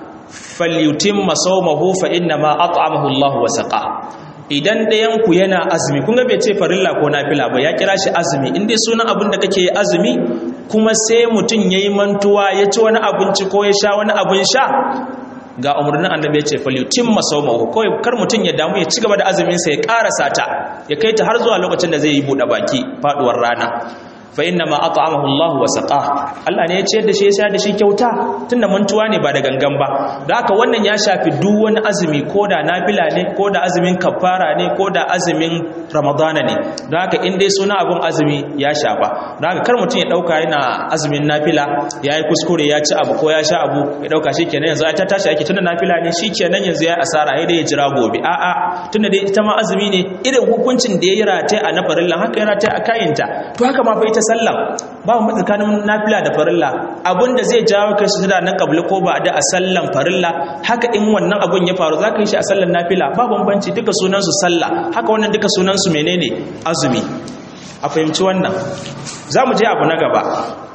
falyutimma sawmahu fa inna ma at'amahu Allah wa saqa idan ɗayan ku yana azumi kun ga bai ce farilla ko nafila ba ya kira shi azumi in dai sunan abin da kake azumi kuma sai mutum yayi mantuwa ya ci wani abinci ko ya sha wani abin sha ga umarnin annabi ya ce falyutimma sawmahu kawai kar mutum ya damu ya ci gaba da azumin sa ya karasa ta ya kai ta har zuwa lokacin da zai yi buɗe baki faduwar rana fa inna ma at'amahu Allah wa saqa Allah ne ya ciyar da shi ya sha da shi kyauta tunda mantuwa ne ba da gangan ba da haka wannan ya shafi duk wani azumi ko da nafila ne ko da azumin kafara ne ko da azumin ramadana ne da haka in dai suna abun azumi ya shafa da haka kar mutum ya dauka yana azumin nafila ya yi kuskure ya ci abu ko ya sha abu ya dauka shikenan yanzu ta tashi ake tunda nafila ne shikenan yanzu ya asara ya dai ya jira gobe a'a tunda dai ita ma azumi ne irin hukuncin da ya yi rataye a na farillan haka ya rataye a kayinta to haka ma fa ita sallah ba mu tsakanin nafila da farilla abinda zai jawo kai su da na kabli ko ba da a sallan farilla haka in wannan abun ya faru zaka yi shi a sallan nafila ba bambanci duka sunan su sallah haka wannan duka sunan su menene azumi a fahimci wannan zamu je abu na gaba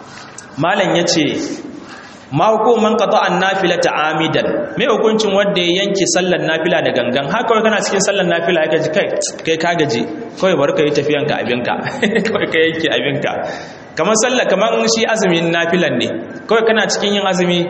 malam yace ma hukuman qata'an nafilata amidan me hukuncin wanda ya yanke sallar nafila da gangan haka wai kana cikin sallar nafila ya gaji kai kai ka gaji kawai bar ka yi tafiyan ka abinka kawai ka yanke abinka kamar sallar kamar shi azumin nafilan ne kawai kana cikin yin azumi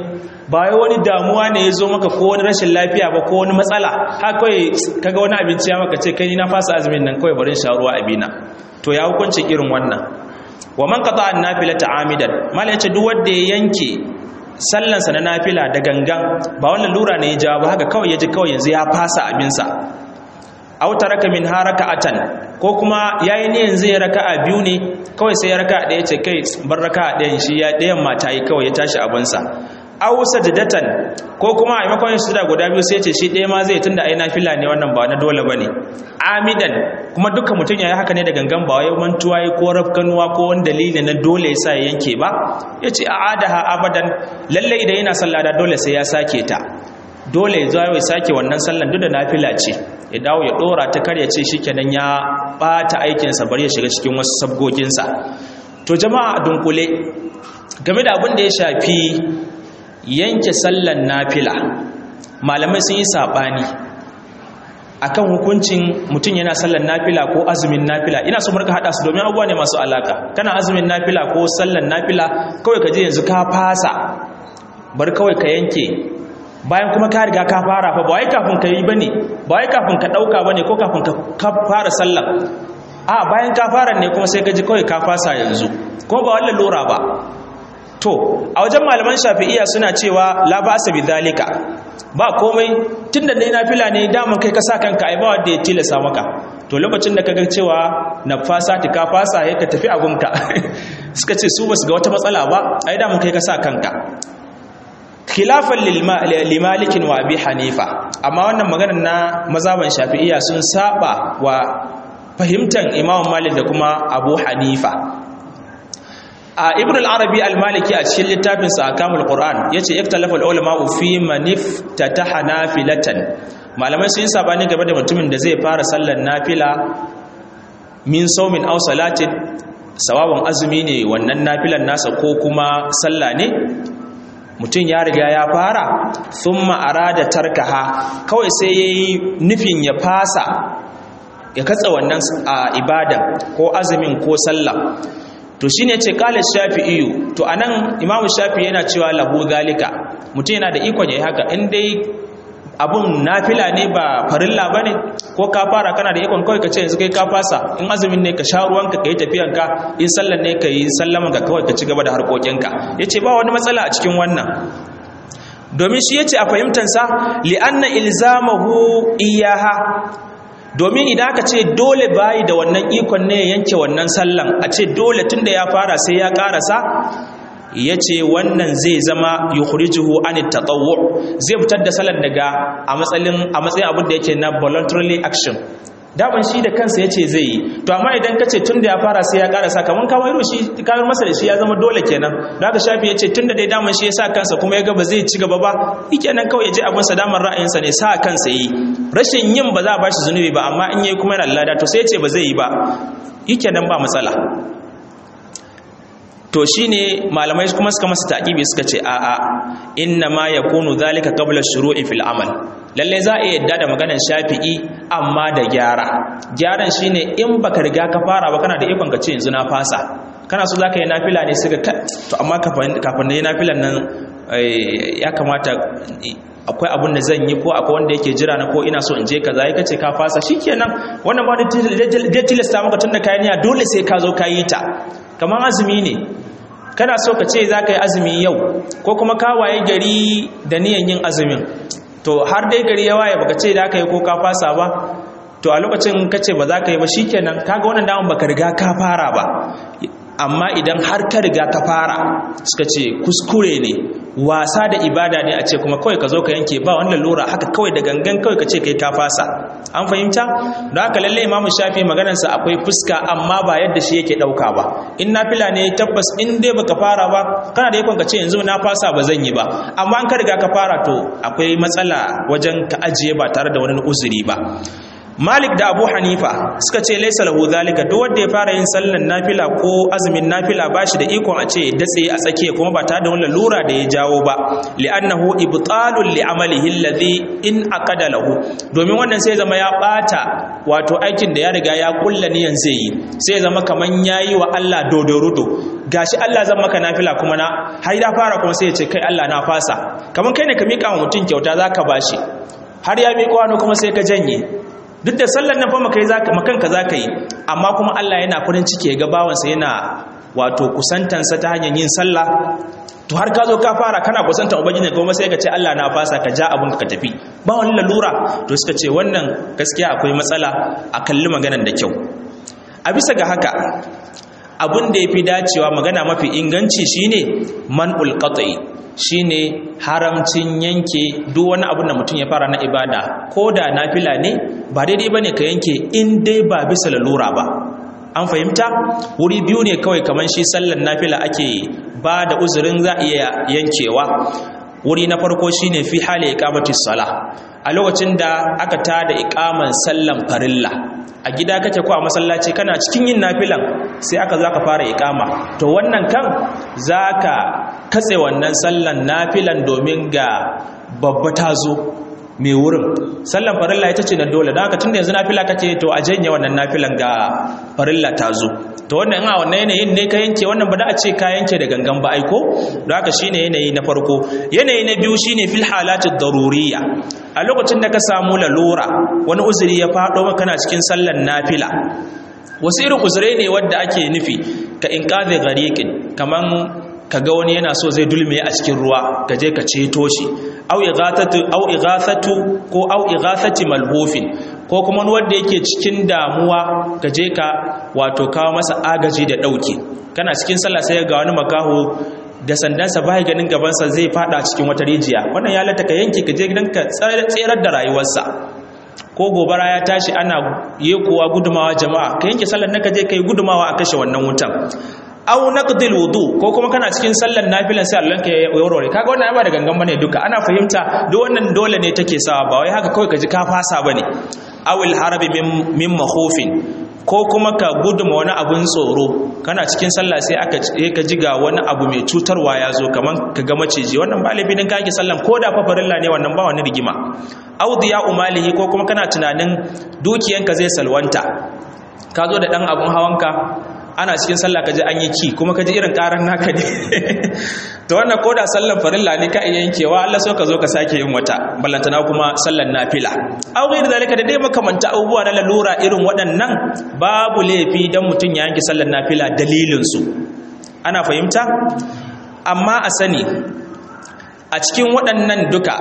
ba wai wani damuwa ne ya zo maka ko wani rashin lafiya ba ko wani matsala har kawai kaga wani abinci ya maka ce kai na fasa azumin nan kawai barin sha ruwa abina to ya hukunci irin wannan wa man qata an nafilata amidan mala yace duk wanda ya yanke sallansa na nafila da gangan ba wannan lura ne ya jawo ba haka kawai ya ji kawai yanzu ya fasa abinsa aw taraka min haraka'atan ko kuma yayi ne yanzu ya raka'a biyu ne kawai sai ya raka'a daya ce kai bar raka'a dayan shi ya dayan mata yi kawai ya tashi abinsa aw sajdatan ko kuma a maimakon yin sujada guda biyu sai ya ce shi ɗaya ma zai tunda ai nafila ne wannan ba na dole bane amidan kuma dukkan mutum yayi haka ne da gangan ba wai mantuwa yi ko rafkanuwa ko wani dalili na dole yasa ya yanke ba yace a'adaha abadan lalle idan yana sallah da dole sai ya sake ta dole ya zo ya sake wannan sallan duk da nafila ce ya dawo ya dora ta kar ya ce shikenan ya bata aikinsa bari ya shiga cikin wasu sabgoginsa to jama'a dunkule game da abin da ya shafi yanke sallan nafila malamai sun yi sabani akan hukuncin mutum yana sallan nafila ko azumin nafila ina so murka hada su domin abubuwa ne masu alaka kana azumin nafila ko sallan nafila kawai ka je yanzu ka fasa bar kawai ka yanke bayan kuma ka riga ka fara fa ba wai kafin ka yi bane ba wai kafin ka dauka bane ko kafin ka fara sallah a bayan ka fara ne kuma sai ka ji kawai ka fasa yanzu ko ba wallan lura ba to a wajen malaman shafi'iyya suna cewa la ba'sa bi zalika ba komai tunda dai nafila ne daman kai ka sa kanka ai ba wanda ya tilasa maka to lokacin da kaga cewa na fasa ka fasa ya ka tafi abunka suka ce su basu ga wata matsala ba ai daman kai ka sa kanka khilafan limalikin wa abi hanifa amma wannan maganar na mazaban shafi'iyya sun saba wa fahimtar imam malik da kuma abu hanifa a ibn al-arabi al-maliki a cikin littafin sa akamul qur'an yace iktalafa al-ulama fi man iftataha nafilatan malamai sun sabani game da mutumin da zai fara sallar nafila min sawmin aw salatin sawaban azumi ne wannan nafilan nasa ko kuma sallah ne mutum ya riga ya fara sun ma'ara da tarkaha kawai sai ya yi nufin ya fasa ya katsa wannan ibadan ko azumin ko sallah to shi ne ce kalis shafi iyo to a nan imamu shafi yana cewa lahu zalika mutum yana da ikon ya yi haka in dai abun nafila ne ba farilla ba ne ko ka fara kana da ikon kawai ka ce yanzu kai ka fasa in azumin ne ka sha ruwanka ka yi tafiyanka in sallan ne ka yi sallaman ka kawai ka ci gaba da harkokinka ya ce ba wani matsala a cikin wannan domin shi ya ce a fahimtansa li'anna ilzamahu iyaha domin idan aka ce dole bayi da wannan ikon ne ya yanke wannan sallan a ce dole tun da ya fara sai ya karasa ya ce wannan zai zama yukhrijuhu an tatawwu zai fitar da salar daga a matsayin a matsayin abin da yake na voluntarily action daban shi da kansa yace zai yi to amma idan kace tunda ya fara sai ya karasa kaman ka wairo shi kawar masa da shi ya zama dole kenan da haka shafi yace tunda dai daman shi ya sa kansa kuma ya ga ba zai ci gaba ba kenan kawai ya je abin sa daman ra'ayinsa ne sa kansa yi rashin yin ba za a bashi zunubi ba amma in yayi kuma yana lada to sai yace ba zai yi ba kenan ba matsala to shine malamai kuma suka masa taqibi suka ce a a inna ma yakunu zalika qabla shuru'i fil amal lalle za a yadda da maganar shafi'i amma da gyara gyaran shine in baka riga ka fara ba kana da ikon ka ce yanzu na fasa kana so zaka yi nafila ne suka to amma kafin kafin na yi nafilan nan ya kamata akwai abun da zan yi ko akwai wanda yake jira na ko ina so in je kaza ya kace ka fasa shikenan wannan ba da tilasta maka tunda kayan niyya dole sai ka zo ka yi ta kamar azumi ne kana so ka ce za ka yi azumi yau ko kuma ka waye gari da niyan yin azumin to har dai gari ya waye baka ce da ka yi ko ka fasa ba to a lokacin ka ce ba za ka yi ba shikenan kaga wannan daman baka riga ka fara ba amma idan har ka riga ka fara suka ce kuskure ne wasa da ibada ne a ce kuma kawai ka zo ka yanke ba wannan lura haka kawai da gangan kawai ka ce kai ka fasa an fahimta don haka lalle imamu shafi maganarsa akwai fuska amma ba yadda shi yake ɗauka ba in nafila ne tabbas in dai baka fara ba kana da yakon ka ce yanzu na fasa ba zan yi ba amma an ka riga ka fara to akwai matsala wajen ka ajiye ba tare da wani uzuri ba Malik da Abu Hanifa suka ce laisa lahu zalika duk wanda ya fara yin sallan nafila ko azumin nafila bashi da ikon a ce datse a tsakiya kuma ba tare da wani lura da ya jawo ba li'annahu ibtalun li amalihi alladhi in aqada lahu domin wannan sai zama ya bata wato aikin da ya riga ya kulla niyan zai yi sai zama kaman yayi wa Allah dodorudo gashi Allah zan maka nafila kuma na har ya fara kuma sai ya ce kai Allah na fasa kamar kai ne ka mika wa mutum kyauta zaka bashi har ya miƙa wani kuma sai ka janye duk da sallar nan fa makai zaka makanka zaka yi amma kuma Allah yana farin ciki ya ga bawansa yana wato kusantansa ta hanyar yin sallah to har ka zo ka fara kana kusantan ubangiji kuma sai ka ce Allah na fasa ka ja abun ka tafi ba wani lalura to suka ce wannan gaskiya akwai matsala a kalli maganar da kyau a bisa ga haka abin da ya fi dacewa magana mafi inganci shine man'ul qat'i shine haramcin yanke duk wani abu da mutum ya fara na ibada ko da nafila ne ba daidai bane ka yanke in dai ba bisa lalura ba an fahimta wuri biyu ne kawai kamar shi sallan nafila ake ba da uzurin za iya yankewa wuri na farko shine fi hali iqamati sala a lokacin da aka tada iqaman sallan farilla a gida kake ko a masallaci kana cikin yin nafilan sai aka zo aka fara iqama to wannan kan zaka katse wannan sallan nafilan domin ga babba ta zo mai wurin sallan farilla ita ce na dole don haka tun da yanzu nafila kake to a janye wannan nafilan ga farilla ta zo to wannan a wannan yanayin ne ka yanke wannan ba da a ce ka yanke da gangan ba aiko don haka shine yanayi na farko yanayi na biyu shine fil halatid daruriyya a lokacin da ka samu lalura wani uzuri ya faɗo maka kana cikin sallan nafila wasu irin uzurai ne wadda ake nufi ka inqadhi ghariqin kaman kaga wani yana so zai dulme a cikin ruwa ka je ka ceto shi au ighathatu au ighathatu ko au ighathati malhufin ko kuma wani wanda yake cikin damuwa ka je ka wato kawo masa agaji da dauke kana cikin sallah sai ga wani makaho da sandansa bai ganin gabansa zai fada cikin wata rijiya wannan ya lata ka yanke ka je gidanka tserar da rayuwarsa ko gobara ya tashi ana yekuwa gudumawa jama'a ka yanke sallar naka je kai gudumawa a kashe wannan wutan aw naqdil wudu ko kuma kana cikin sallar nafilan sai Allah ka warware kaga wannan ba da gangan bane duka ana fahimta duk wannan dole ne take sawa ba wai haka kawai ka ji ka fasa bane awil harabi min makhufin ko kuma ka guduma wani abun tsoro kana cikin sallah sai aka ka ji ga wani abu mai cutarwa ya zo kaman ka ga maciji wannan ba laifi din ka yake sallan ko da fa farilla ne wannan ba wani rigima aw diya umalihi ko kuma kana tunanin dukiyanka zai salwanta ka zo da dan abun hawanka ana cikin sallah kaji an yi ki kuma kaji irin karan naka ne to wannan koda sallan farilla ne ka iya yankewa Allah so ka zo ka sake yin wata ballantana kuma sallan nafila aw ghayr zalika da dai makamanta abubuwa na lalura irin waɗannan babu laifi dan mutun ya yanke sallan nafila dalilin su ana fahimta amma a sani a cikin waɗannan duka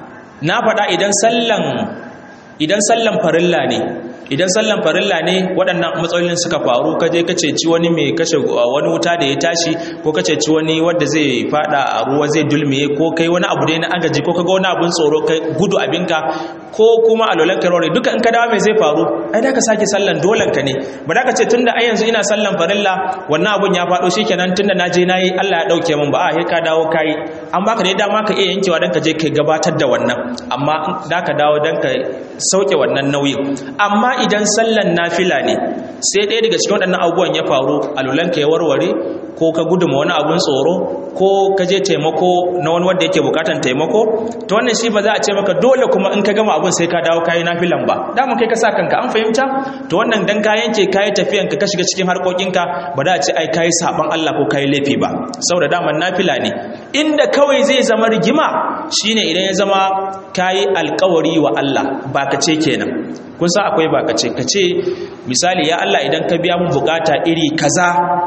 na faɗa idan sallan idan sallan farilla ne idan sallan farilla ne waɗannan matsalolin suka faru ka je ka ceci wani mai kashe wani wuta da ya tashi ko ka ceci wani wanda zai fada a ruwa zai dulmiye ko kai wani abu dai na agaji ko ka ga wani abun tsoro kai gudu abinka ko kuma alolan karore duka in ka dawo mai zai faru ai da ka sake sallan dolan ka ne ba da ka ce tunda ai yanzu ina sallan farilla wannan abun ya faɗo shikenan tunda na je nayi Allah ya dauke min ba a sai ka dawo kai an baka ne dama ka iya yankewa dan ka je kai gabatar da wannan amma da ka dawo dan ka sauke wannan nauyin amma idan sallan nafila ne sai ɗaya daga cikin waɗannan abubuwan ya faru alulanka ya warware ko ka guduma wani abun tsoro ko ka je taimako na wani wanda yake bukatan taimako to wannan shi ba za a ce maka dole kuma in ka gama abun sai ka dawo kayi nafilan ba dama kai ka sa kanka an fahimta to wannan dan ka yanke kayi tafiyan ka shiga cikin harkokinka ba da a ce ai kayi saban Allah ko kayi laifi ba saboda daman nafila ne inda kawai zai zama rigima shine idan ya zama kayi alkawari wa Allah ba ka ce kenan kun sa akwai ba ka ce ka ce misali ya Allah idan ka biya mun bukata iri kaza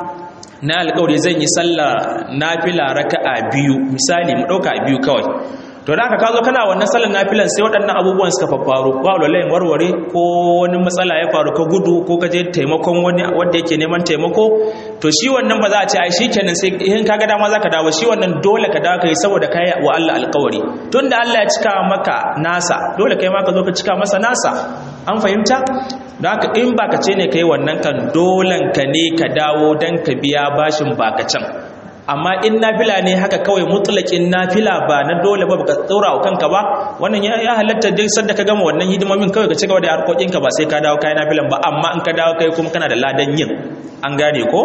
na alƙawari zan yi sallah nafila raka'a biyu misali mu ɗauka biyu kawai to da aka kazo kana wannan sallar nafilan sai waɗannan abubuwan suka faffaru ba lalayin warware ko wani matsala ya faru ka gudu ko ka je taimakon wani wanda yake neman taimako to shi wannan ba za a ce ai shikenan sai in ka ga dama zaka dawo shi wannan dole ka dawo kai saboda kai wa Allah alƙawari tunda Allah ya cika maka nasa dole kai ma ka zo ka cika masa nasa an fahimta don haka in baka ce ne kai wannan kan dolen ka ne ka dawo dan ka biya bashin bakacin amma in nafila ne haka kawai mutlakin nafila ba na dole ba baka tsora wa kanka ba wannan ya halatta duk sanda ka gama wannan hidimomin kawai ka cigaba da harkokin ka ba sai ka dawo kai nafilan ba amma in ka dawo kai kuma kana da ladan yin an gane ko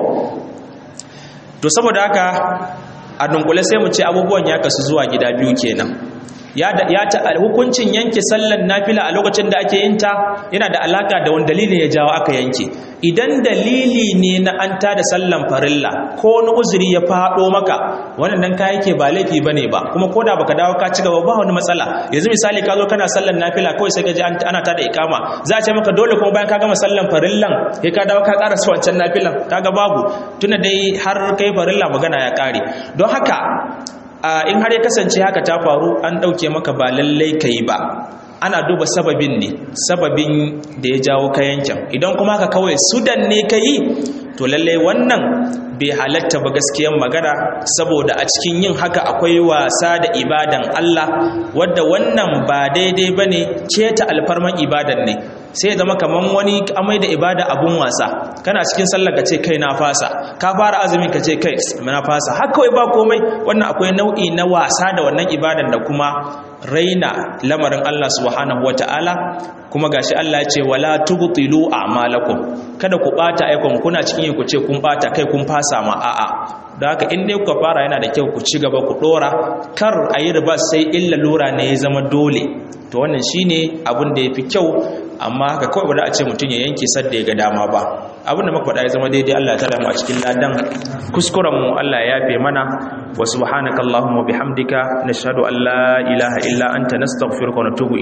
to saboda haka a dunkule sai mu ce abubuwan ya kasu zuwa gida biyu kenan ya ya ta hukuncin yanke sallan nafila a lokacin da ake yin ta yana da alaka da wani dalili ya jawo aka yanke idan dalili ne na an ta da sallan farilla ko wani uzuri ya faɗo maka wannan dan ka yake ba laifi bane ba kuma koda baka dawo ka ci gaba ba wani matsala yanzu misali ka zo kana sallan nafila kawai sai ka ji ana ta da ikama za a ce maka dole kuma bayan ka gama sallan farillan sai ka dawo ka ƙara su wancan nafilan kaga babu tuna dai har kai farilla magana ya ƙare don haka in har ya kasance haka ta faru an ɗauke maka ba lallai ka yi ba ana duba sababin ne sababin da ya jawo kayancan idan kuma haka kawai sudan ne ka yi to lallai wannan bai halatta ba gaskiyan magana saboda a cikin yin haka akwai wasa da ibadan Allah wadda wannan ba daidai ba ne keta alfarman ibadan ne sai zama kaman wani amai da ibada abun wasa kana cikin sallar ka ce kai na fasa ka fara azumin ka ce kai na fasa har kawai ba komai wannan akwai nau'i na wasa da wannan ibadan da kuma raina lamarin Allah subhanahu wataala kuma gashi Allah ya ce wala tubtilu a'malakum kada ku bata aikon kuna cikin ku ce kun bata kai kun fasa ma a'a da haka in dai kuka fara yana da kyau ku ci gaba ku dora kar a yi riba sai illa lura ne ya zama dole to wannan shine abin da yafi kyau amma haka kawai ba za a ce mutum ya yanke sadda ya ga dama ba abin da muka faɗa ya zama daidai Allah ya tara mu a cikin ladan kuskuren mu Allah ya yafe mana wa subhanakallahumma bihamdika nashhadu an la ilaha illa anta nastaghfiruka wa natubu